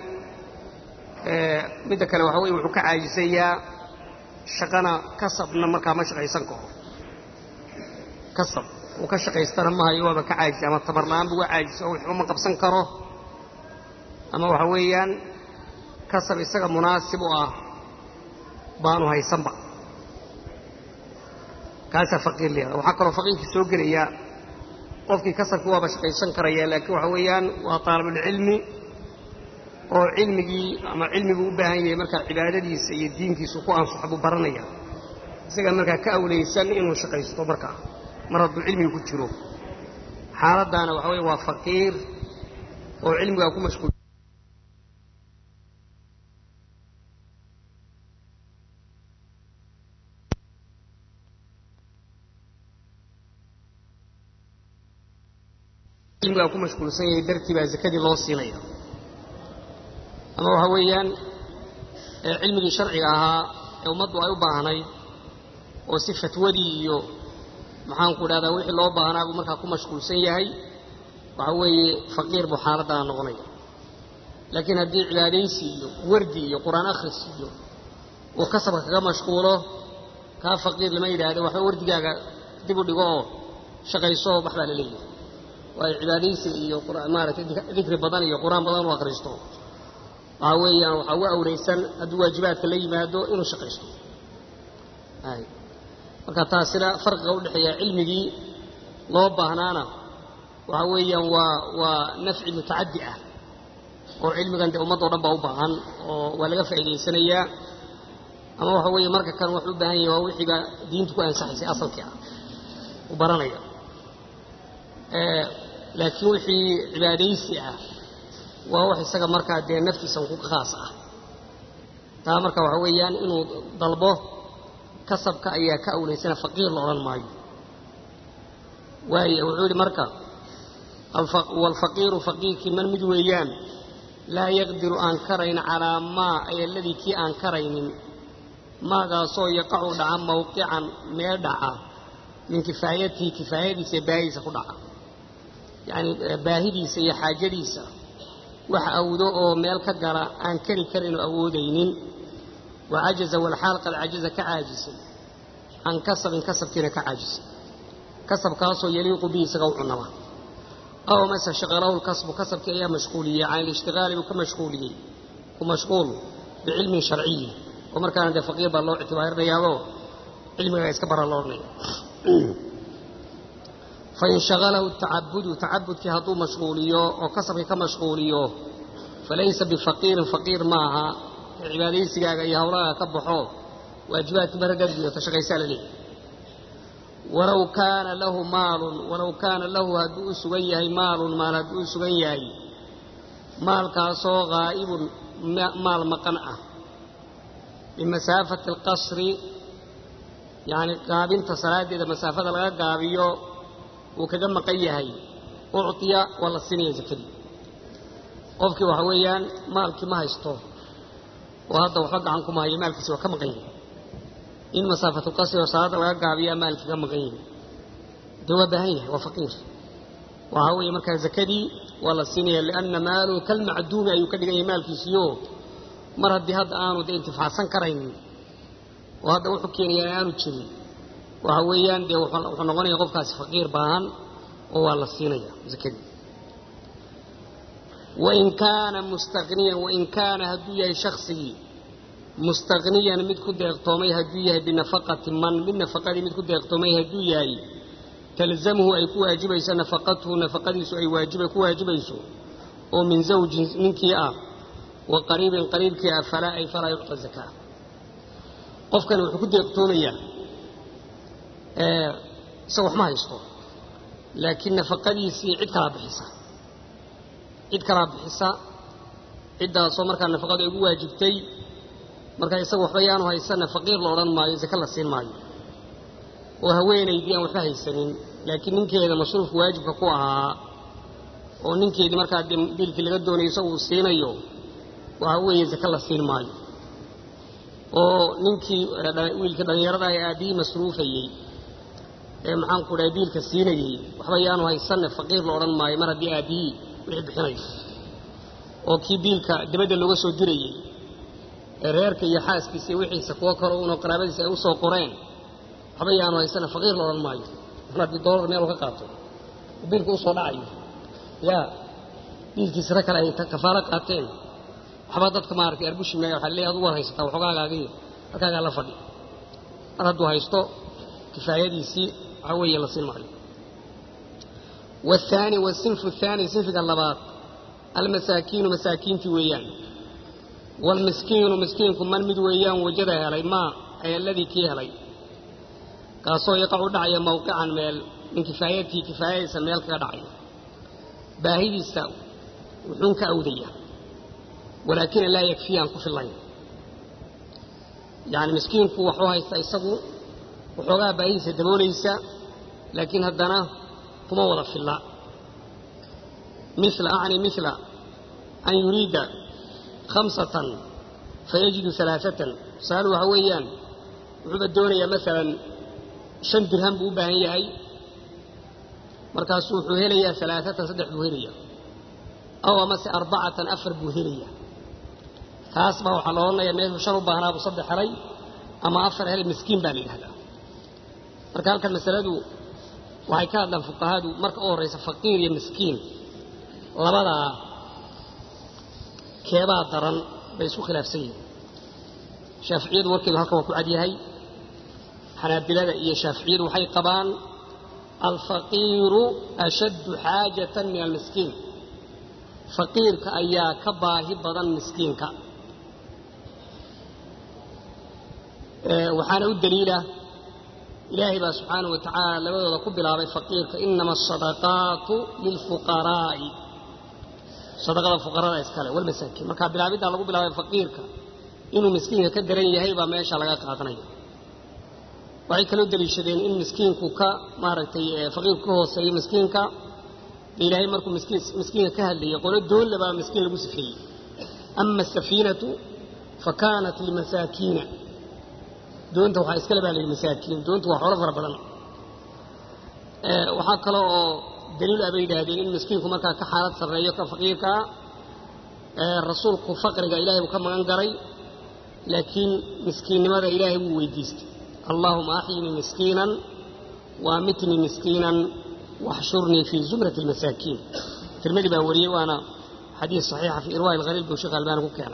midda kale waxa weye wuxuu ka caajisayaa shaqana kasabna markaa ma shaqaysan karo kasab uu ka shaqaystana ma hayo waaba ka caajisa ama tabarla'aan buu ga caajisa oo waxba ma qabsan karo ama waxa weeyaan kasab isaga munaasib u ah baanu haysanba kaasaa faqiir leedaha waxaa kaloo faqiirkii soo gelaya qofkii kasabkii waaba shaqaysan karaya laakiin waxa weeyaan waa taalibulcilmi oo cilmigii ama cilmiguu u baahan yahay markaa cibaadadiisa iyo diinkiisu ku anfax buu baranaya isagaa markaa ka awlaysan inuu shaqaysto markaa mar hadduu cilmiga ku jiro xaaladdaana waxa weye waa faqiir oo cilmigaa ku mashquul cilmigaa ku mashquulsan yahay dartii baa zakadii loo siinaya ama waxa weeyaan cilmigii sharciga ahaa ee ummaddu ay u baahnayd oo si fatwadii iyo maxaanku idhahdaa wixii loo baahnaa buu markaa ku mashquulsan yahay waxa weeye faqiir buu xaaladdaana noqonaya laakiin haddii cibaadaysi iyo wardi iyo qur-aan akhris iyo uu kasabka kaga mashquulo kaa faqiir lama yidhaahdo waxba wardigaaga dib u dhigo oo shaqayso oo wax baa la leeyahay waayo cibaadaysi iyo maaragtay dikri badan iyo qur-aan badan u akhristo waxaa weeyaan waxaa ugu awraysan hadduu waajibaadka la yimaado inuu shaqaysto marka taasina farqiga udhexeeya cilmigii loo baahnaana waxa weeyaan waa waa nafci mutacaddi ah oo cilmigan dee ummaddo dhan baa u baahan oo waa laga faa'idaysanayaa ama waxa weeye marka kan wuxuu u baahan yahay waa wixiiba diintu ku ansaxaysay asalkii ah u baranaya laakiin wixii cibaadaysi ah waa wax isaga markaa dee naftiisa ku khaas ah taa marka waxa weeyaan inuu dalbo kasabka ayaa ka awlaysana faqiir la odhan maayo waayo wuxuu yidhi marka waalfaqiiru faqiirkii man mid weeyaan laa yaqdiru aan karayn calaa maa ay aladii kii aan karaynin maagaasoo yaqacu dhaca mawqican meel dhaca min kifaayatihi kifaayadiisa ee baahidiisa ku dhaca yacni baahidiisa iyo xaajadiisa wax awdo oo meel ka gala aan keri karin oo awoodaynin wa cajaza walxaal qad cajaza ka caajisay can kasabin kasabkiina ka caajisay kasabkaasoo yaliiqu bihi isaga u cunama aw mase shaqalahu lkasbu kasabkii ayaa mashquuliyey can ilishtigaali buu ka mashquuliyey ku mashquul bicilmin sharciyin oo markaana dee faqiir baa loo ictibaarinayaadoo cilmigaa iska bara loo odhanaya fain shagalahu tacabudu tacabudkii hadduu mashquuliyo oo kasabkii ka mashquuliyo falaysa bifaqiirin faqiir maaha ee cibaadaysigaaga iyo hawlahaaga ka baxo waajibaadkii maragaad gudato shaqaysaa la leeyahy walow kaana lahu maalun walow kaana lahu hadduu u sugan yahay maalun maal hadduu u sugan yahay maalkaasoo haa'ibun maal maqan ah bimasaafati alqasri yacni gaabinta salaaddeeda masaafada laga gaabiyo uu kaga maqan yahay uctiya waa la siinaya zakadii qofkii waxa weeyaan maalkii ma haysto oo hadda waxba gacan kuma hayo maalkiisi waa ka maqan yahay in masaafatulqasri oo salaadda laga gaabiyaa maalkii ka maqan yahay dee waa baahan yahay waa faqiir waxa weeye markaa zakadii waa la siinaya lianna maaluhu kalmacduumi ayuu ka dhigan yahay maalkiisiio mar haddii hadda aanu dee intifaacsan karaynin oo hadda wuxuu keenayaa aanu jirin waxa weeyaan dee wuxuu noqonaya qofkaasi faqiir baahan oo waa la siinaya zakadii wain kaana mustaqniyan wain kaana hadduu yahay shaksigii mustaqniyan mid ku deeqtoomay hadduu yahay binafaqati man mid nafaqadii mid ku deeqtoomay hadduu yahay talzamhu ay ku waajibayso nafaqatuhu nafaqadiisu ay waajiba ku waajibayso oo min zawjin ninkii ah wa qariibin qariibkii ah falaa ay falaa yucta zakaa qofkani wuxuu ku deeqtoomayaa isaga wax ma haysto laakiin nafaqadiisii cid kalaa bixisa cid kalaa bixisa ciddaasoo markaa nafaqadu ay ugu waajibtay markaa isaga waxba yaanu haysana faqiir la odhan maayo zake la siin maayo oo haweenaydii aan waxba haysanin laakiin ninkeeda masruufka waajibka ku ahaa oo ninkeedii markaa biilkii laga doonayo isagu uu siinayo waxa weeye zake la siin maayo oo ninkii wiilkii dhallinyarada ee aabbihii masruufayey ee maxaanku dhahay biilka siinayey waxba yaanu haysanne faqiir la odhan maayo mar haddii aabbihii wixii bixinayo oo kii biilka dabadda looga soo dirayey ee reerka iyo xaaskiisa iyo wixiisa kuwo kale uunoo qaraabadiisa ay u soo qoreen waxba yaanu haysanne faqiir la odhan maayo mar haddii doolar meel ka qaato oo biilka usoo dhacayo yaa biilkiisa rag kale ay kafaalo qaateen waxba dadka maaragtay arbushi maaya waxaa leeyahay adugu war haysataa waxoogaagaagii halkaagaa la fadhi mar hadduu haysto kifaayadiisii waxaa weeye la siin maayo والثاني والصنف الثاني صنف اللبات المساكين مساكين ويان والمسكين مسكين من مد ويان وجده هلي ما أي الذي كي هلي كاسو يقع دعي موقعا ميل من كفايته كفاية سميل كدعي باهي الساو وحنك أودية ولكن لا يكفي أن كفي الله يعني مسكين كو وحوها يستيسقوا وحوها باهي سدبوليسا لكن هدنا كما وضع في الله مثل أعني مثل أن يريد خمسة فيجد ثلاثة سألوا هويان وحب الدونية مثلا شن درهم بوباهن يهي مركز وحوهلية ثلاثة صدح بوهلية أو مس أربعة أفر بوهلية تاسبه وحلونا يميه شرب بهنا بصدح حري أما أفر هل مسكين بالي هذا مركز المسألة waxay ka hadlaan fuqahadu marka u horraysa faqiir iyo miskiin labadaa keebaa daran bay isku khilaafsan yihiin shaaficiyadu warkeedu halkan waa ku cadyahay xanaabilada iyo shaaficiyadu waxay qabaan alfaqiiru ashaddu xaajatan min almiskiin faqiirka ayaa ka baahi badan miskiinka waxaana u daliila ilaahay baa subxaanahu watacaala labadooda ku bilaabay faqiirka inama asadaqaatu lilfuqaraa'i sadaqada fuqarada iskale walmasaakiin markaa bilaabiddaa lagu bilaabay faqiirka inuu miskiinka ka daran yahay baa meesha laga qaadanaya waxay kaloo daliishadeen in miskiinku ka maaragtay faqiirku ka hooseeyo miskiinka ilaahay markuu miskiinka ka hadlayay qolo doonle baa miskiin lagu sifeeyey ama asafiinatu fa kaanat limasaakiina doonta waxaa iskale baa la yidhi masaakiin doontu waa xoolo fara badan waxaa kale oo daliil ah bay yidhaahdeen in miskiinku markaa ka xaalad sarreeyo ka faqiirkaa rasuulku faqriga ilaahay buu ka magan garay laakiin miskiinnimada ilaahay wuu weydiistay allaahuma axyinii miskiinan waamitnii miskiinan waxshurnii fii zumrati almasaakiin tirmadi baa wariyey waana xadiis saxiixa fii irwaa'i alghaliil buu sheekh albaani ku keenay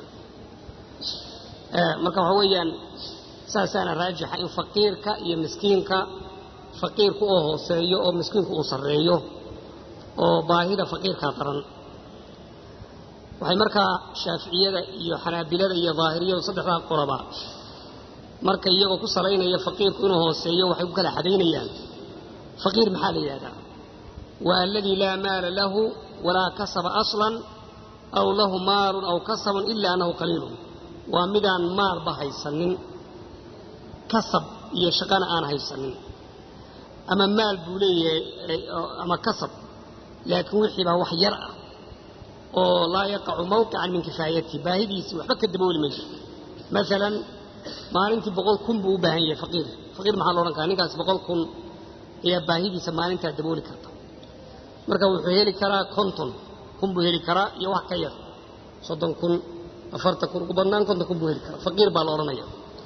marka waxa weeyaan saasaana raajixa in faqiirka iyo miskiinka faqiirku oo hooseeyo oo miskiinku uu sarreeyo oo baahida faqiirkaa daran waxay markaa shaaficiyada iyo xanaabilada iyo daahiriyadu saddexdaa qoroba marka iyagoo ku salaynaya faqiirku inuu hooseeyo waxay ku kala xadaynayaan faqiir maxaa la yidhahdaa waa aladii laa maala lahu walaa kasaba aslan aw lahu maalun aw kasabun ila annahu qaliilun waa midaan maalba haysanin kasab iyo shaqana aan haysanin ama maal buu leeyahay ama kasab laakiin wixii baa wax yar ah oo laa yaqacu mawqican min kifaayatihi baahidiisii waxba ka dabooli mayso maalan maalintii boqol kun buu u baahan yahay faqiir faqiir maxaa la odhan karaa ninkaas boqol kun ayaa baahidiisa maalintaa dabooli karta marka wuxuu heli karaa konton kun buu heli karaa iyo wax ka yar soddon kun afartan kun ugu badnaan konton kun buu heli karaa faqiir baa la odhanaya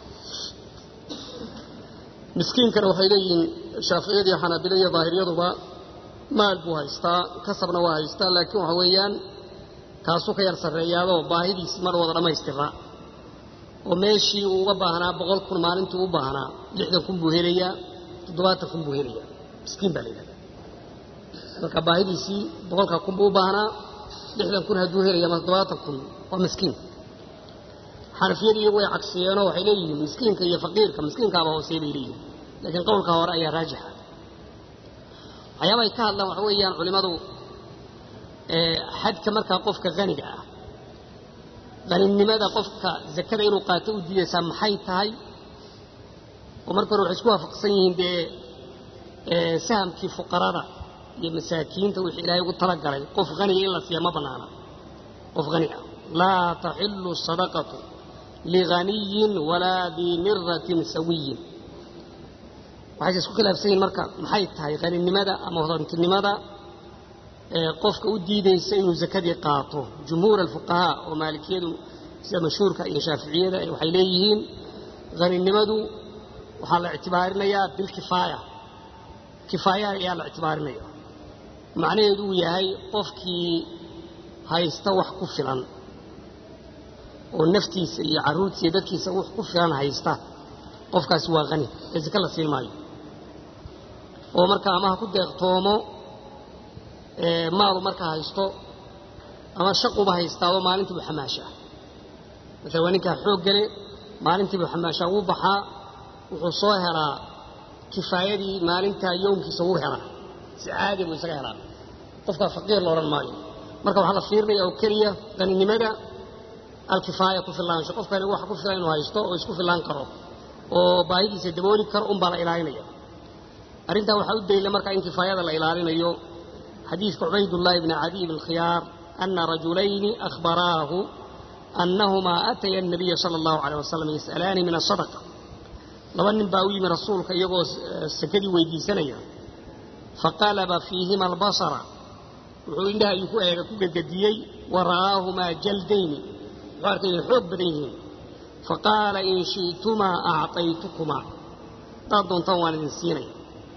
miskiinkana waxay leeyihiin shaaficiyada iyo xanaabilada iyo daahiriyaduba maal buu haystaa kasabna waa haystaa laakiin waxa weeyaan kaasuu ka yar sarreeyaadoo baahidiisi mar wada dhammaystira oo meeshii uu uga baahnaa boqol kun maalintii u baahnaa lixdan kun buu helayaa toddobaatan kun buu helayaa miskiin baa la yidhahdaa marka baahidiisii boqolkaa kun buu u baahnaa lixdan kun hadduu helaya ama toddobaatan kun waa miskiin xanafiyadu iyagu way cagsiyeenoo waxay leeyihiin miskiinka iyo faqiirka miskiinkaaba hoosey bay leeyihiin laakiin qowlka hore ayaa raajixa waxyaaba ay ka hadlaan waxa weeyaan culimmadu xadka markaa qofka haniga ah haninimada qofka zakada inuu qaato u diidaysaa maxay tahay oo marka hore waxay isku waafaqsan yihiin dee sahamkii fuqarada iyo masaakiinta wixii ilaahay ugu talagalay qof haniga in la siiya ma bannaana qof hani ah laa taxilu sadaqatu lighaniyin walaa dii miratin sawiyin waxayse isku khilaafsan yihin marka maxay tahay haninimada ama hodantinimada qofka u diidaysa inuu zakadii qaato jumhuur alfuqahaa oo maalikiyadu sida mashhuurka iyo shaaficiyada waxay leeyihiin haninimadu waxaa la ictibaarinayaa bilkifaaya kifaaya ayaa la ictibaarinaya macnaheedu uu yahay qofkii haysta wax ku filan oo naftiisa iyo carruurtiisa iyo dadkiisa wax ku filan haysta qofkaasi waa hani ee zake la siin maayo oo marka ama ha ku deeqtoomo maalu markaa haysto ama shaquba haystaado maalintiibu xamaashaa maala waa ninkaa xoog gale maalintiibu xamaashaa wuu baxaa wuxuu soo helaa kifaayadii maalintaa yoomkiisa wuu helaa si caadi buu isaga helaa qofkaa faqiir la odhan maayo marka waxaa la fiirinaya oo keliya qaninimada alkifaaya ku filaansho qofkani wax ku filan inuu haysto oo isku filaan karo oo baahidiisa dabooli karo unbaa la ilaalinaya arrintaa waxaa u daliila marka in kifaayada la ilaalinayo xadiidka cubaydullaahi bni cadiy bn khiyaar ana rajulayni akhbaraahu annahumaa ataya الnabiya sala اllahu alيyh wasalam yas'alaani min asadaqa laba nin baa u yimi rasuulka iyagoo sakadii weydiisanaya faqalaba fiihima albasara wuxuu indhaha ayuu ku eega ku gedgediyey wa ra'aahumaa jaldayni wuxuu arkay inay xoog badan yihiin faqaala in shi'tumaa acطaytukumaa haddaad doontaan waan idin siinaya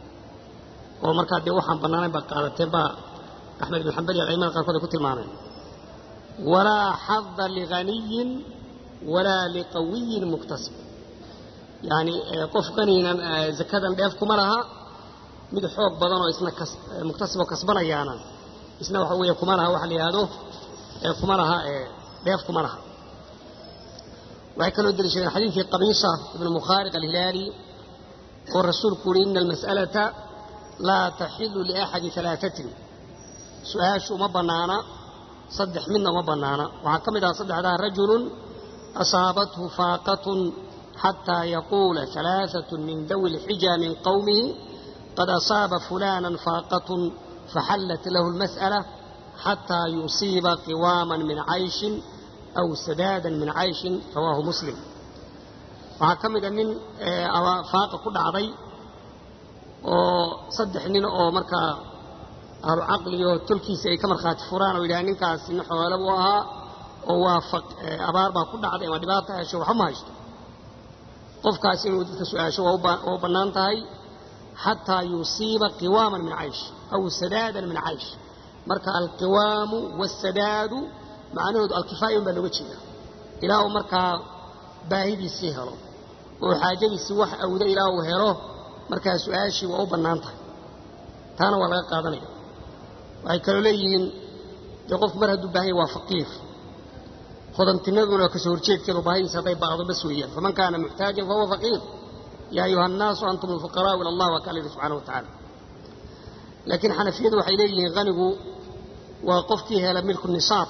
oo markaa dee waxaan bannaanayn baad qaadateen baa axmed ibn xambal iyo aimada qaarkood ay ku tilmaameen walaa xada lighaniyin walaa liqawiyin muktasib yacni qof qaniinan zakadan dheef kuma laha mid xoog badan oo isna muktasiboo kasbanayaana isna waxa weeye kuma laha waxa la yidhaahdo kuma laha dheef kuma laha waxay kaloo deliishadeen xadiidkii qabiisa ibnu mukhaariq alhilaali oo rasuulku uhi ina almas'alata laa taxilu liaxadi alaaatin su-aashu uma bannaana saddex midna uma bannaana waxaa ka mid aha saddexdaa rajulun asaabathu faaqatun xataa yaquula alaaatun min dawi lxija min qowmihi qad asaaba fulaanan faaqatun faxallat lahu lmas'ala xataa yusiiba qiwaaman min cayshin aw sadaadan min cayshin rawaahu muslim waxaa ka mida nin faaqa ku dhacday oo saddex nin oo markaa ahlu caqliyo tolkiisa ay ka markhaati furaan oo yidhaha ninkaasi nin xoole buu ahaa oo waa abaar baa ku dhacday ama dhibaata hesho waxba ma haysto qofkaas inuu dadka su-aasho waa u bannaan tahay xataa yusiiba qiwaaman min caysh aw sadaadan min caysh marka alqiwaamu waasadaadu macnahoodu alkifaaya un baa looga jeeda ilaa uu markaa baahidiisii helo oo xaajadiisii wax awdo ilaa uu helo markaa su-aashii waa u bannaan tahay taana waa laga qaadanaya waxay kaloo leeyihiin dee qofku mar hadduu baahanya waa faqiir hodantinaduna kasoo horjeedkeedu baahidiisa hadday baaqdo bas weeyaan faman kaana muxtaajan fahuwa faqiir yaa ayuha annaasu antum alfuqaraau ila allah waa kaa layidhi subxana wa tacaala laakiin xanafiyadu waxay leeyihiin hanigu waa qofkii hela milku nisaab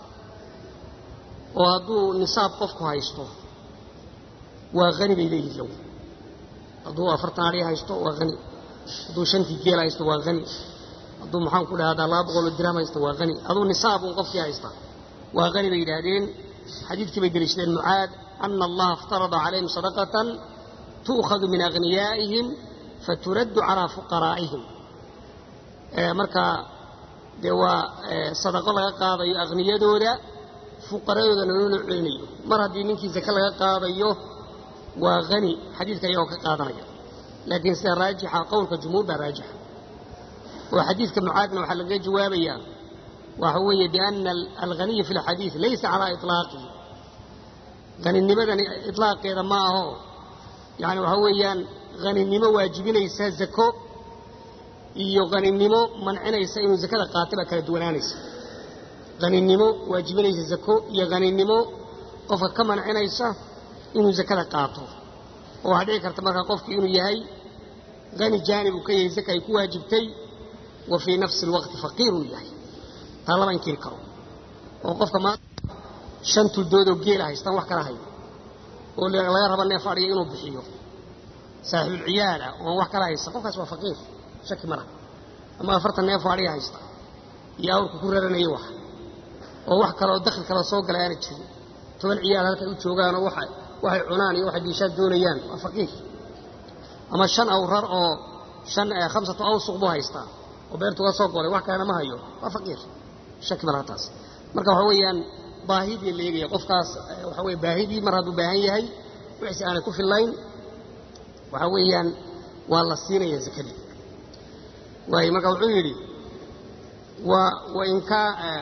oo hadduu nisaab qofku haysto waa hani bay leeyihin low hadduu afartan adhi haysto waa hani hadduu shantii geel haysto waa hani hadduu maxaan ku dhahdaa laba boqoloo dirham haysto waa hani hadduu nisaab uun qofkii haysta waa hani bay yidhaahdeen xadiidkii bay deliishadeen mucaad ana allaha iftarada calayhim sadaqatan tu'khadu min aghniyaa'ihim faturaddu calaa fuqaraa'ihim marka dee waa sadaqo laga qaadayo akhniyadooda fuqaradoodana loola celinayo mar haddii ninkii zake laga qaadayo waa hani xadiidka ayagoo ka qaadanaya laakiin sida raajixa qowlka jumhuur baa raajixa oo xadiidka mucaadna waxaa lagaga jawaabayaa waxa weeye biana alghaniya fi lxadiid laysa calaa iطlaaqihi haninimadani itlaaqeeda ma aho yani waxaa weeyaan haninimo waajibinaysa zako iyo haninimo mancinaysa inuu zakada qaato baa kala duwanaanaysa haninimo waajibinaysa zako iyo haninimo qofka ka mancinaysa inuu zakada qaato oo waxaa dhici karta markaa qofki inuu yahay hani jaanib uu ka yahay zaka ay ku waajibtay wa fii nafsi alwaqti faqiir uu yahay taa lama inkiri karo oo qofka maanta shan tuldoodoo geela haystaan wax kala hayo oo laga raba neef adhiya inuu bixiyo saaxiibulciyaala oon wax kala haysta qofkaas waa faqiir shaki ma laha ama afartan neefoo adhiya haysta iyo awrka ku raranaya wax oo wax kaleoo dakhli kale soo gala aana jirin toban ciyaal halkay u joogaanoo waxay cunaan iyo waxay diishaad doonayaan waa faqiir ama shan awrar oo shan khamsatu awsuq buu haystaa oo beertuga soo golay wax kalena ma hayo waa faqiir shaki ma laha taas marka waxa weeyaan baahidii la eegaya qofkaas waxa weye baahidii mar hadduu baahan yahay wixiisi aanay ku fillayn waxa weeyaan waa la siinaya zakadii waayo marka wuxuu yidhi wainka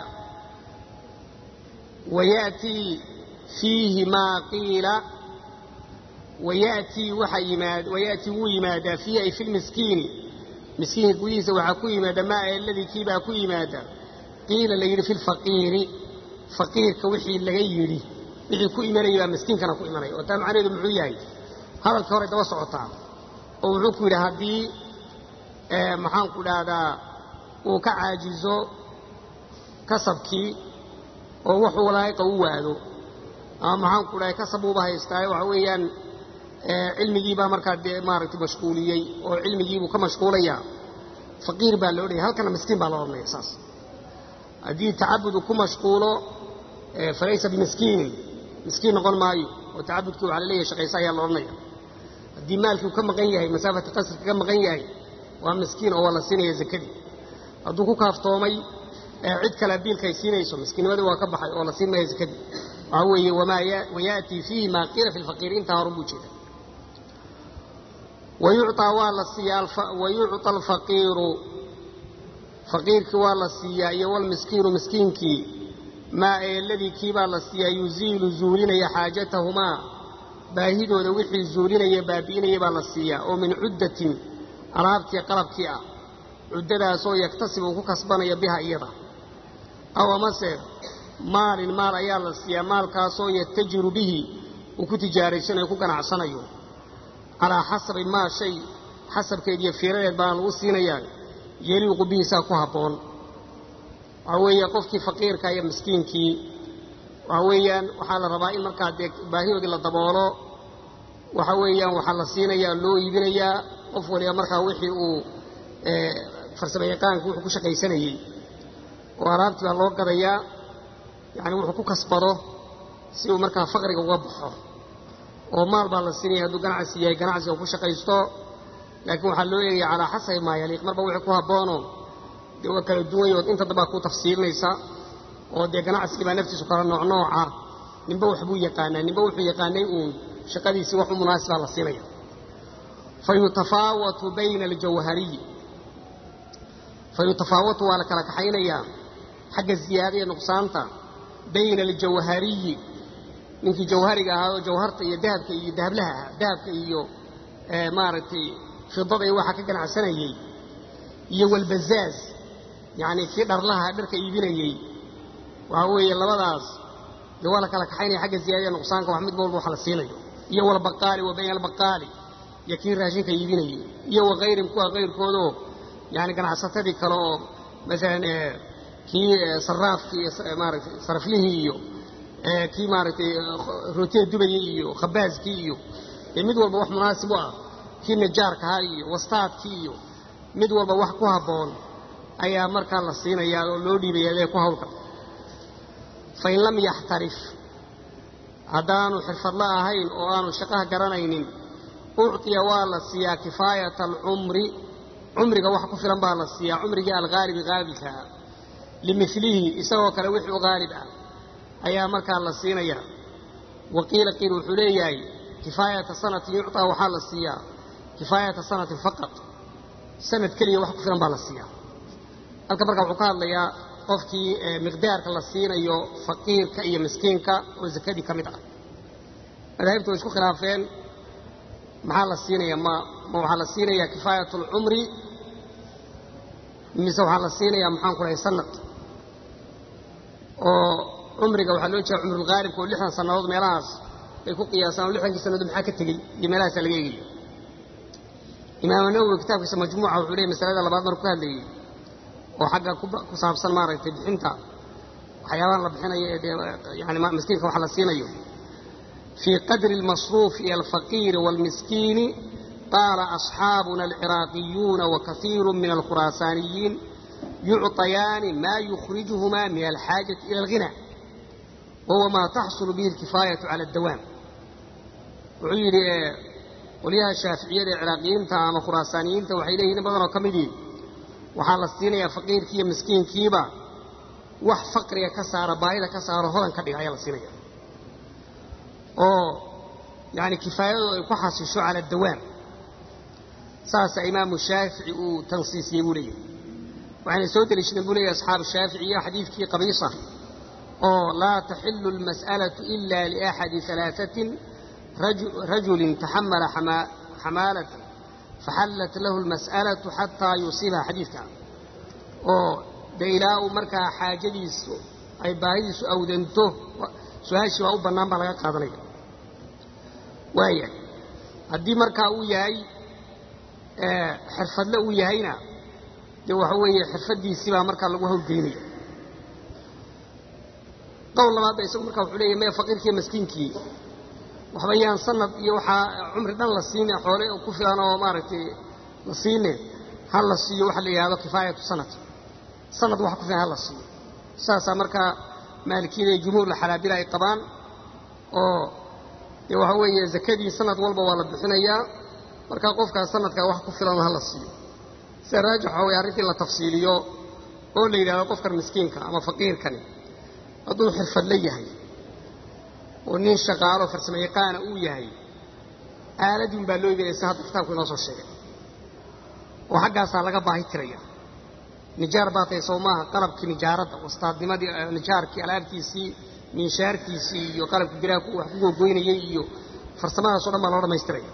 wayatii fiihi maa qiila wayatii waxa yimaad wayatii wuu yimaadaa fiihi ay fi lmiskiini miskiinka gudihiisa waxaa ku yimaada maa aladii kiibaa ku yimaada qiila la yidhi fi lfaqiiri faqiirka wixii laga yidhi wixii ku imanaya baa miskiinkana ku imanaya oo taa macnaheedu muxuu yahay hadalkii hore daba socotaa oo wuxuu ku yidhi haddii maxaanku dhahdaa uu ka caajizo kasabkii oo wuxuu laa'iqa u waado ama maxaanku dhahay kasab uuba haystaayo waxa weeyaan cilmigiibaa markaa dee maaragtay mashquuliyey oo cilmigiibuu ka mashquulayaa faqiir baa loo dhaya halkana miskiin baa loo odhanaya saas haddii tacabudu ku mashquulo falaysa bimiskiinin miskiin noqon maayo oo tacabudkii waxaa laleeyahay shaqaysa ayaa la odhanaya haddii maalkii uu ka maqan yahay masaafata qasrka ka maqan yahay waa miskiin oo waa la siinaya zakadii hadduu ku kaaftoomay cid kale biilkaay siinayso miskiinnimadii waa ka baxay oo la siin maya zakadii waxaa weeye wayatii fiihi maa qiila fi lfaqiiri intaa horun buu jeeda wayucطaa waa la siiyaa wayucطa alfaqiiru faqiirkii waa la siiyaa iyo walmiskiinu miskiinkii maa eeladii kiibaa la siiyaa yuziilu zuulinaya xaajatahumaa baahidooda wixii zuulinaya baabi'inaya baa la siiyaa oo min cuddatin alaabtii qalabkii ah cuddadaasoo yaktasib uu ku kasbanaya biha iyada aw amase maalin maal ayaa la siiyaa maalkaasoo yatajiru bihi uu ku tijaaraysanayo ku ganacsanayo calaa xasabi maa shay xasabkeed iyo fiiradeed baana lagu siinayaa yeliiqu bihiisaa ku habboon waxaa weeye qofkii faqiirka iyo miskiinkii waxaa weeyaan waxaa la rabaa in markaa dee baahidoodii la daboolo waxa weeyaan waxaa la siinayaa loo iibinayaa qof waliba markaa wixii uu farsamo yaqaanka wuxuu ku shaqaysanayey oo alaabtii baa loo gadayaa yacni wuxuu ku kasbado si uu markaa faqriga uga baxo oo maal baa la siinaya hadduu ganacsi yahay ganacsiga ku shaqaysto laakiin waxaa loo eegaya calaa xasabi maa yaliiq marba wixii ku habboono dee waa kala duwan yahood inta dambaa kuu tafsiilinaysa oo dee ganacsigii baa naftiisu kala nooc nooca ninba waxbuu yaqaanaa ninba wuxuu yaqaanay uun shaqadiisii wax u munaasibaa la siinaya fa yutafaawatu bayna aljawhariyi fa yutafaawatu waa la kala kaxaynayaa xagga ziyaada iyo nuqsaanta bayna aljawhariyi ninkii jawhariga ahaa oo jawharta iyo dahabka iyo dahablaha ahaa dahabka iyo maaragtay fidada iyo waxa ka ganacsanayey iyo walbazaaz yacni kii dharlaha dharka iibinayey waxaa weeye labadaas dee waa la kala kaxaynaya xagga ziyaada iyo nuqsaanka wax mid walba wax la siinayo iyo walbaqaali wa bayna albaqaali iyo kii raashinka iibinayey iyo wakayrim kuwa kayrkoodoo yani ganacsatadii kale oo maalan kii saraafkii maaratay saraflihii iyo kii maaragtay rootiya dubayey iyo khabaaskii iyo dee mid walba wax munaasib u ah kii najaarkahaa iyo wastaadkii iyo mid walba wax ku habboon ayaa markaa la siinayaa oo loo dhiibaya adee ku hawlka fain lam yaxtarif haddaanu xirfadla ahayn oo aanu shaqaha garanaynin ucطiya waa la siiyaa kifaayata alcumri cumriga wax ku filan baa la siiyaa cumrigii alghaalibi haalibkaa limilihi isagoo kale wixii u haalib ah ayaa markaa la siinaya waqiila qiil wuxuu leeyahay kifaayata sanatin yucطaa waxaa la siiyaa kifaayata sanatin faqat sanad keliya wax ku filan baa la siiyaa halka markaa wuxuu ka hadlayaa qofkii miqdaarka la siinayo faqiirka iyo miskiinka oo zakadii ka mid ah madaahibta way isku khilaafeen maxaa la siinaya ma ma waxaa la siinayaa kifaayat alcumri mise waxaa la siinayaa maxaan ku dhahay sanad oo cumriga waxaa loo jeeda cumrulgaalibka oo lixdan sannadood meelahaas bay ku qiyaasaan oo lixdankii sannadood maxaa ka tegey iyo meelahaasaa laga eegaya imaam nawowi kitaabkiisa majmuuca wuxuu leeyay masalada labaad marku ka hadlayey oo xagga ku saabsan maaragtay bixinta waxyaabahan la bixinayo ee dee yani miskiinka wax la siinayo fii qadri almasruuf iyo alfaqiiri waalmiskiini qaala asxaabuna alciraaqiyuuna wakaiiru min alkhuraasaaniyiin yucطayaani maa yukhrijuhumaa min alxaajati ila alghina wahuwa maa taxsulu bihi alkifaayatu cala addawaam wuxuu yidhi qolyaha shaaficiyada ee ciraaqiyiinta ama khuraasaaniyiinta waxay leeyihin in badanoo ka midii waxaa la siinayaa faqiirkii iyo miskiinkiiba wax faqriga ka saara baahida ka saaro hodan ka dhiga ayaa la siinaya oo yani kifaayadu ay ku xasisho cala dawaam saasaa imaamu shaafici uu tansiisiyey buu leeyahay waxayna soo deliishadeen buu leeyahy asxaabu shaaficiya xadiidkii qabiisa oo laa taxilu almas'alatu ila liaxadi alaaثatin rajulin taxamala xamaalata faxallat lahu almas'alatu xataa yusiibaha xadiidka oo dee ilaa uu markaa xaajadiisu ay baahidiisu awdanto su-aashii waa u bannaan baa laga qaadanaya waaya haddii markaa uu yahay xirfadle uu yahayna dee waxa weeye xirfaddiisii baa markaa lagu hawlgeynaya qowl labaadba isagu markaa wuxuu leeyahy maya faqiirkiiyo maskiinkii waxba yaan sanad iyo waxaa cumri dhan la siine xoole ku filan oo maaragtay la siine ha la siiyo waxa la yidhahdo kifaayatu sanad sanad wax ku filan ha la siiyo saasaa markaa maalikiyada iyo jumhuurla xalaabila ay qabaan oo dee waxa weeye zakadii sanad walba waa la bixinayaa markaa qofkaas sanadkaa wax ku filan ha la siiyo sida raajix waxa weye arrintii la tafsiiliyo oo la yidhahdo qofkan miskiinka ama faqiirkani hadduu xirfadle yahay oo nin shaqaalo farsamo yaqaana uu yahay aaladun baa loo iibinaya si hadda kitaabku inoo soo sheegay oo xaggaasaa laga baahi tiraya nijaar baa tahay soo maaha qalabkii nijaaradda wastaadnimadii nijaarkii alaabtiisii miinshaarkiisii iyo qalabkii biraha wax ku googoynayey iyo farsamadaasoo dhan baa loo dhammaystiraya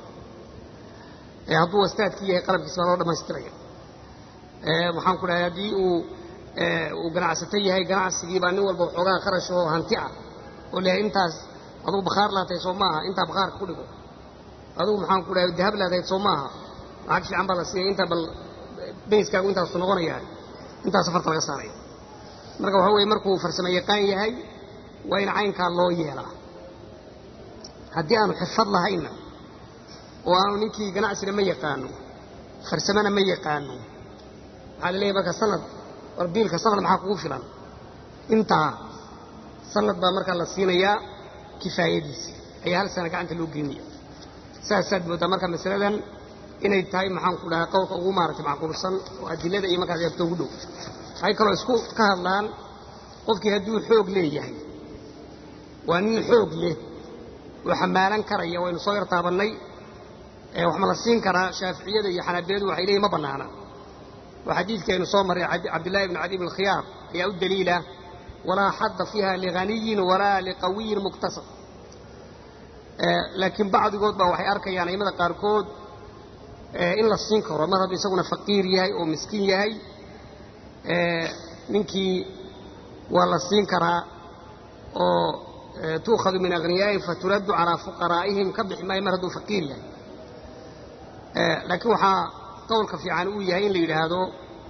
hadduu wastaadkii yahay qalabkiisi baa loo dhammaystiraya waxaan ku dhahay haddii uu uu ganacsato yahay ganacsigii baa nin walba waxoogaa kharash oo hanti ah oo leeyahay intaas adugu bakhaar laatahay soo maaha intaa bakhaarka ku dhigo adugu maxaan ku dhahay dahab laatahay soo maaha lacag fiican baa la siiyay intaa bal bayskaagu intaasu noqonayaa intaas safarta laga saaraya marka waxa weeye markuu farsamo yaqaan yahay waa in caynkaa loo yeelaa haddii aanu xirfad lahaynna oo aanu ninkii ganacsina ma yaqaano farsamana ma yaqaano waxaa la leeyahy marka sanad war biilka sanad maxaa kugu filan intaa sanad baa markaa la siinayaa kifaayadiisi ayaa hal sana gacanta loo gelinaya saasaad mooddaa marka masaladan inay tahay maxaan ku dhahay qowlka ugu maaragtay macquulsan oo adilada iyo markaas eegto ugu dhow waxay kaloo isku ka hadlaan qofkii hadduu xoog leeyahay waa nin xoog leh oo xamaalan karaya waynu soo yar taabannay wax ma la siin karaa shaaficiyada iyo xanaabiyadu waxay leeyihin ma bannaana oo xadiidkii aynu soo marray cabdillahi ibni cadi ibn khiyaar ayaa u daliila walaa xadda fiiha lighaniyin walaa liqawiyin muktasab laakiin bacdigood baa waxay arkayaan aimada qaarkood in la siin karo mar hadduu isaguna faqiir yahay oo miskiin yahay ninkii waa la siin karaa oo tuukhadu min akhniyaa'ihim faturaddu calaa fuqaraa'ihim ka bixi maayo mar hadduu faqiir yahay laakiin waxaa qowlka fiican uu yahay in la yidhaahdo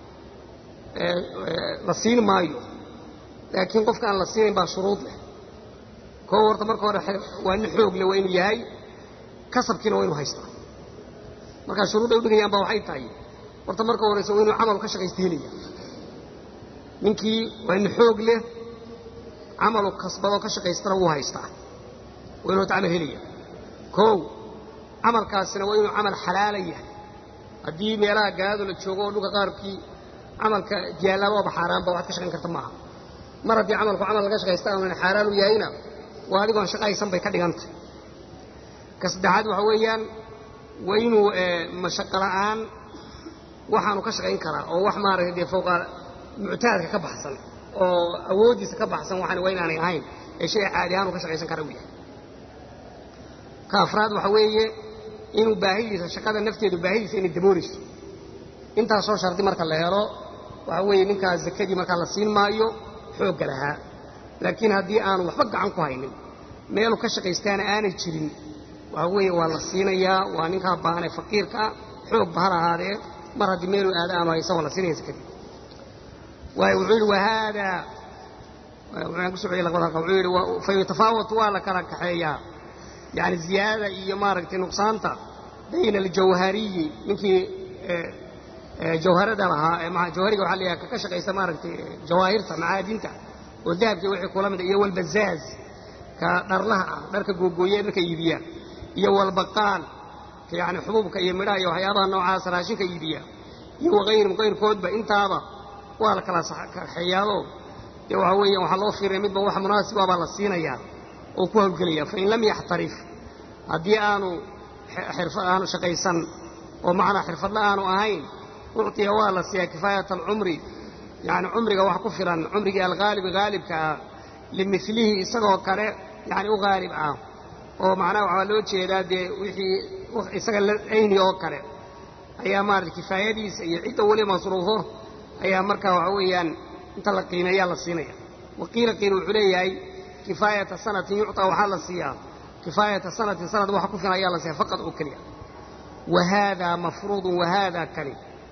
la siin maayo laakiin qofka aan la siinayn baa shuruud leh koo horta marka hore waa nin xoog leh waa inuu yahay kasabkiina waa inu haystaa markaa shuruudday udhigayaan baa waxay tahay horta marka horeyse waa inuu camal ka shaqaysta helaya ninkii waa inu xoog leh camalu kasbadoo ka shaqaystana wuu haystaa waa inuu horta camal helaya kow camalkaasina waa inuu camal xalaala yahay haddii meelaha gaado la joogo oo dhulka qaarkii camalka jaallaababa xaaraanba waxaad ka shaqayn karta maaha mar haddii camalku camal laga shaqaysta aanu xaaraan u yahayna waa adigoon shaqaysan bay ka dhigantay ka saddexaad waxa weeyaan waa inuu mashaqo la'aan waxaanu ka shaqayn karaa oo wax maaragtay dee fowqa muctaadka ka baxsan oo awooddiisa ka baxsan waxaan waa inaanay ahayn ee shay caadi ahaan uu ka shaqaysan kara u yahay ka afraad waxa weeye inuu baahidiisa shaqada nafteedu baahidiisa inay dabooleyso intaasoo shardi marka la helo waxa weeye ninkaas zakadii markaa la siin maayo xoogga lahaa laakiin haddii aanu waxba gacan ku haynin meelu ka shaqaystaana aanay jirin waxa weeye waa la siinayaa waa ninkaa baahanee faqiirkaa xoog ba ha lahaadee mar haddii meeluu aada aanu haysan waa la siinaya zakadii waayo wuxuu yidhi wahaadaa waxaan ku socday laqbada halka wuxuu yidhi fa yutafaawatu waa la kala kaxeeyaa yacni ziyaadada iyo maaragtay nuqsaanta bayna aljawhariyi ninkii jawharada lahaa jawhariga waxaa layaha kaka shaqaysta maaragtay jawaahirta macaadinta oo dahabkii wixii kula mida iyo walbazaaz ka dharlaha ah dharka googooye dharka iibiya iyo walbaqaal ka yacni xubuubka iyo midhaha iyo waxyaabaha noocaas raashinka iibiya iyo waqayrim qayrkoodba intaaba waa la kala kaxeeyaado dee waxaa weeya waxaa loo fiiraya midba wax munaasib ah baa la siinayaa oo ku hawlgelaya fain lam yaxtarif haddii aanu aanu shaqaysan oo macnaa xirfadla aanu ahayn uctiya waa la siiyaa kifaayata alcumri yani cumriga wax ku filan cumrigii alhaalibi haalibka ah limilihi isagoo kale yani u haalib ah oo macnaha waxaa loo jeedaa dee wixii isaga ayni oo kale ayaa maarata kifaayadiisa iyo cidda weli masruufo ayaa markaa waxa weeyaan inta la qiimeeyaa la siinaya waqiila qiil wuxuu leeyahay kifaayata sanatin yucطaa waxaa la siiyaa kifaayata sanatin sanad waxa ku filan ayaa la siiya faqad oo keliya wa haadaa mafruudun wa haadaa kani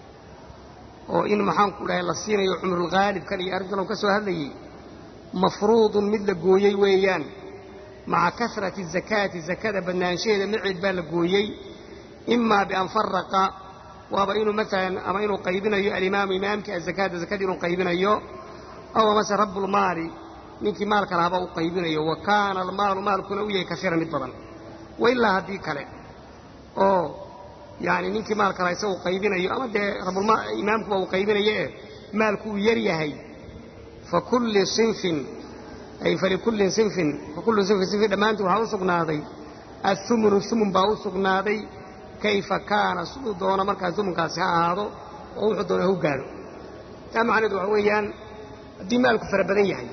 oo in maxaanku dhahay la siinayo cumrulghaalibkan iyo arrintan uu ka soo hadlayey mafruudun mid la gooyey weeyaan maca kasrati zakaati zakada badnaanshaheeda maceed baa la gooyey imaa bian faraqa waaba inuu maalan ama inuu qaybinayo alimaamu imaamkii azakaata zakadii inuu qaybinayo aw amase rabbulmaali ninkii maalka lahaaba uu qaybinayo wa kaana almaalu maalkuna u yahay kasiiran mid badan wa ilaa haddii kale oo yani ninkii maalka laha isaga uu qaybinayo ama dee imaamkuba uu qaybinaye maalku uu yar yahay fakulli sinfin ay falikullin sinfin fakullu sinfin sinfin dhammaantii waxaa u sugnaaday athumunu humun baa u sugnaaday kayfa kaana siduu doono markaa humunkaasi ha ahaado oo wuxuu doona hu gaadho taa macnaheedu waxa weeyaan haddii maalku fara badan yahay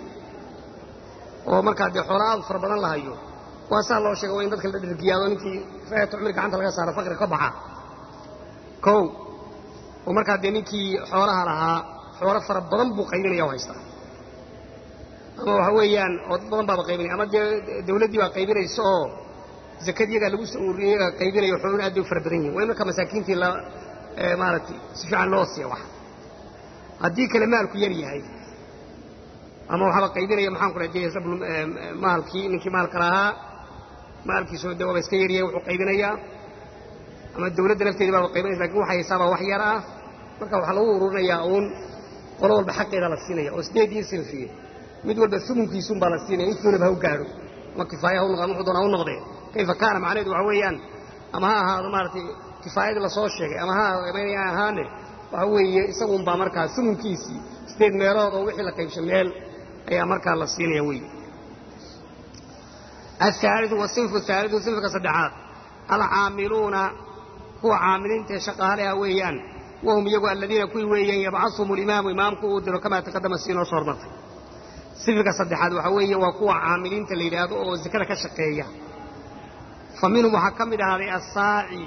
oo markaa dee xoola aad fara badan la hayo waa saa loo sheega waa in dadka la dhergiyaado ninkii faayata cumri gacanta laga saaro faqri ka baxa kow oo markaa dee ninkii xoolaha lahaa xoolo fara badan buu qaybinaya o haystaa ama waxa weeyaan oo dad badan baaba qaybinaya ama dee dawladdii baa qaybinaysa oo zakad iyagaa lagu soo ururiya iyagaa qaybinayo xooluna aad bay u fara badan yihin waa in markaa masaakiintii la maaragtay si fiican loo siiya wax haddii kale maalku yar yahay ama waxaaba qaybinaya maxaan ku dhaha dee rabl maalkii ninkii maalka lahaa maalkiisoo de waaba iska yaryahay wuxuu qaybinayaa ama dawladda lafteedii baaba qaybinaysa lakin waxay haysaabaa wax yar ah marka waxaa lagu ururinayaa uun qolo walba xaqeeda la siinaya oo sideedii sinfiye mid walba sumunkiisuun baa la siinaya intuunaba ha u gaadho ama kifaaya ha unoqo ama wuxuu doona ha u noqdee kayfa kaana macnaheedu waxa weeyaan ama ha ahaado maaragtay kifaayadii lasoo sheegay ama ha maynaya ahaane waxa weeye isagun baa markaa sumunkiisii sideed meelood oo wixii la qaybshay meel ayaa markaa la siinaya wey ahaaliu wasinfu haaliu sinfka saddexaad alcaamiluuna kuwa caamiliinta ee shaqaalaha weeyaan wahum iyagu aladiina kuwii weeyaan yabcahum alimaamu imaamku uu diro kamaa taqadama sii noo soo hormartay sinfka saddexaad waxaa weeye waa kuwa caamiliinta la yidhaahdo oo zakada ka shaqeeya fa minhum waxaa ka mid ahaaday assaaci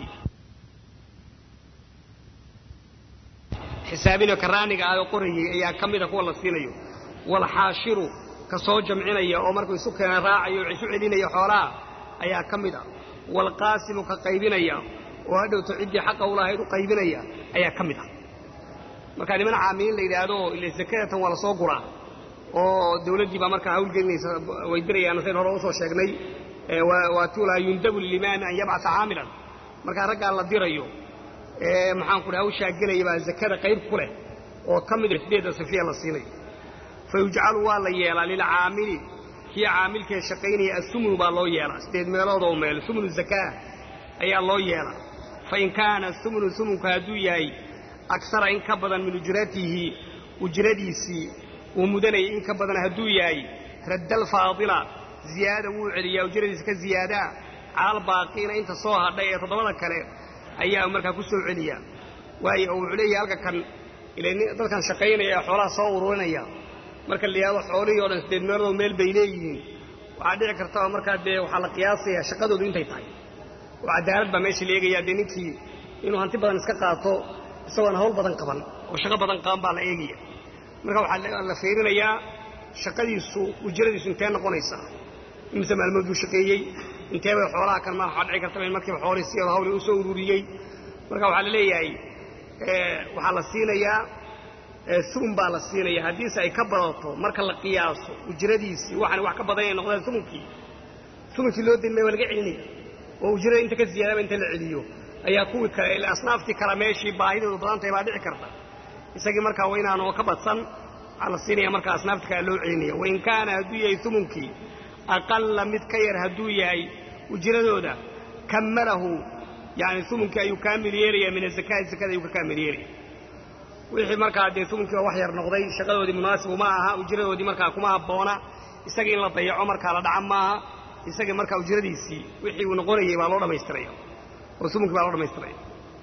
xisaabinoo karaaniga ah oo qorayey ayaa ka mida kuwa la siinayo walxaashiru ka soo jamcinaya oo markuu isu keena raacayo o isu celinaya xoolaha ayaa ka mid ah waalqaasimu ka qaybinaya oo hadhowto ciddii xaqa u lahayd u qaybinaya ayaa ka mid ah markaa niman caamiliin la yidhaahdo ile zakadatan waa la soo guraa oo dawladdii baa markaa hawlgelinaysa way dirayaan sayn hore usoo sheegnay waatulaa yundabu lilimaami an yabcata caamilan markaa raggaa la dirayo maxaanku dhaha hawshaa gelaya baa zakada qayb ku leh oo ka mid sideedda safiya la siinayo fa yujcalu waa la yeelaa lilcaamili kii caamilkee shaqaynaya asumunu baa loo yeelaa sideed meelood oo meel sumunu zakaa ayaa loo yeelaa fain kaana sumunu sumunku hadduu yahay aksara in ka badan min ujratihi ujradiisii uu mudanayay in ka badan hadduu yahay radda alfaadila ziyaada wuu celiyaa ujradiisa ka ziyaadaa calaalbaaqiina inta soo hadhay ee toddobada kale ayaa markaa ku soo celiyaa waayo oo wuxuu leeyahay halka kan ila dadkan shaqaynaya ee xoolaha soo ururinaya marka la yidhahdo xoolihii o dhan sideed meeloodoo meel bay leeyihiin waxaa dhici karta oo markaa dee waxaa la qiyaasayaa shaqadoodu intay tahay oo cadaalad baa meesha la eegayaa dee ninkii inuu hanti badan iska qaato isagoon hawl badan qaban oo shaqo badan qaban baa la eegaya marka waxaa la fiirinayaa shaqadiisu ujradiisu intee noqonaysaa imise maalmood buu shaqeeyey intee bay xoolaha kan ma waxaa dhici kartaba in markiiba xoolihii si hawli u soo ururiyey marka waxaa la leeyahay waxaa la siinayaa sumun baa la siinaya haddiise ay ka badato marka la qiyaaso ujradiisii waxaan wax ka badan inay noqdaan sumunkii sumunkii loo dilmay waa laga celinaya oo ujrada inta ka ziyaadaba inta la celiyo ayaa kuwii kale ila asnaaftii kale meeshii baahidoodu badan tahay baa dhici karta isagii markaa waa inaanu ka badsan waxaa la siinaya markaa asnaaftii kale loo celinaya wain kaana hadduu yahay sumunkii aqalla mid ka yar hadduu yahay ujradooda kammalahu yani sumunkii ayuu kaamil yeelaya min azakaati zakada ayuu ka kaamil yeelaya wixii markaa dee sumunkii oo wax yar noqday shaqadoodii munaasibu ma aha ujradoodii markaa kuma habboona isagii in la dayaco markaa la dhaca maaha isagii markaa ujradiisii wixii uu noqonayey baa loo dhammaystiraya oo sumunkii baa loo dhammaystiraya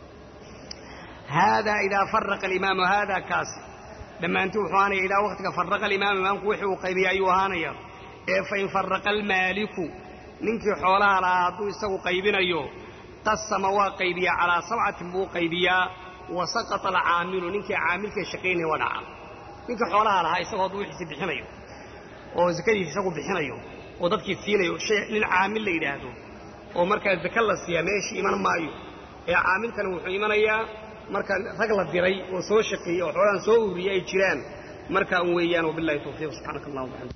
haadaa idaa faraqa alimaamu haadaa kaasi dhammaantii wuxuu ahaanaya idaa waktiga faraqa alimaamu imaamku wixii uu qaybiya ayuu ahaanaya ee fain faraqa almaaliku ninkii xoolaha lahaa hadduu isagu qaybinayo qasama waa qaybiyaa calaa sabcatin buu qaybiyaa wa saqata alcaamilu ninkii caamilkee shaqaynaya waa dhaca ninkii xoolaha lahaa isagoo hadduu wixiisi bixinayo oo zakadiisi isagu bixinayo oo dadkii siinayo shay nin caamil la yidhaahdo oo markaa zaka la siiyaa meeshii iman maayo ee caamilkana wuxuu imanayaa marka rag la diray oo soo shaqeeyey oo xoolahan soo ururiyey ay jiraan markaa un weeyaan wabillahi tawfiiq subxaanaka allah wabxamd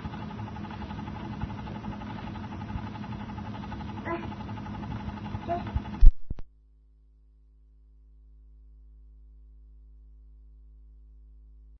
Okay.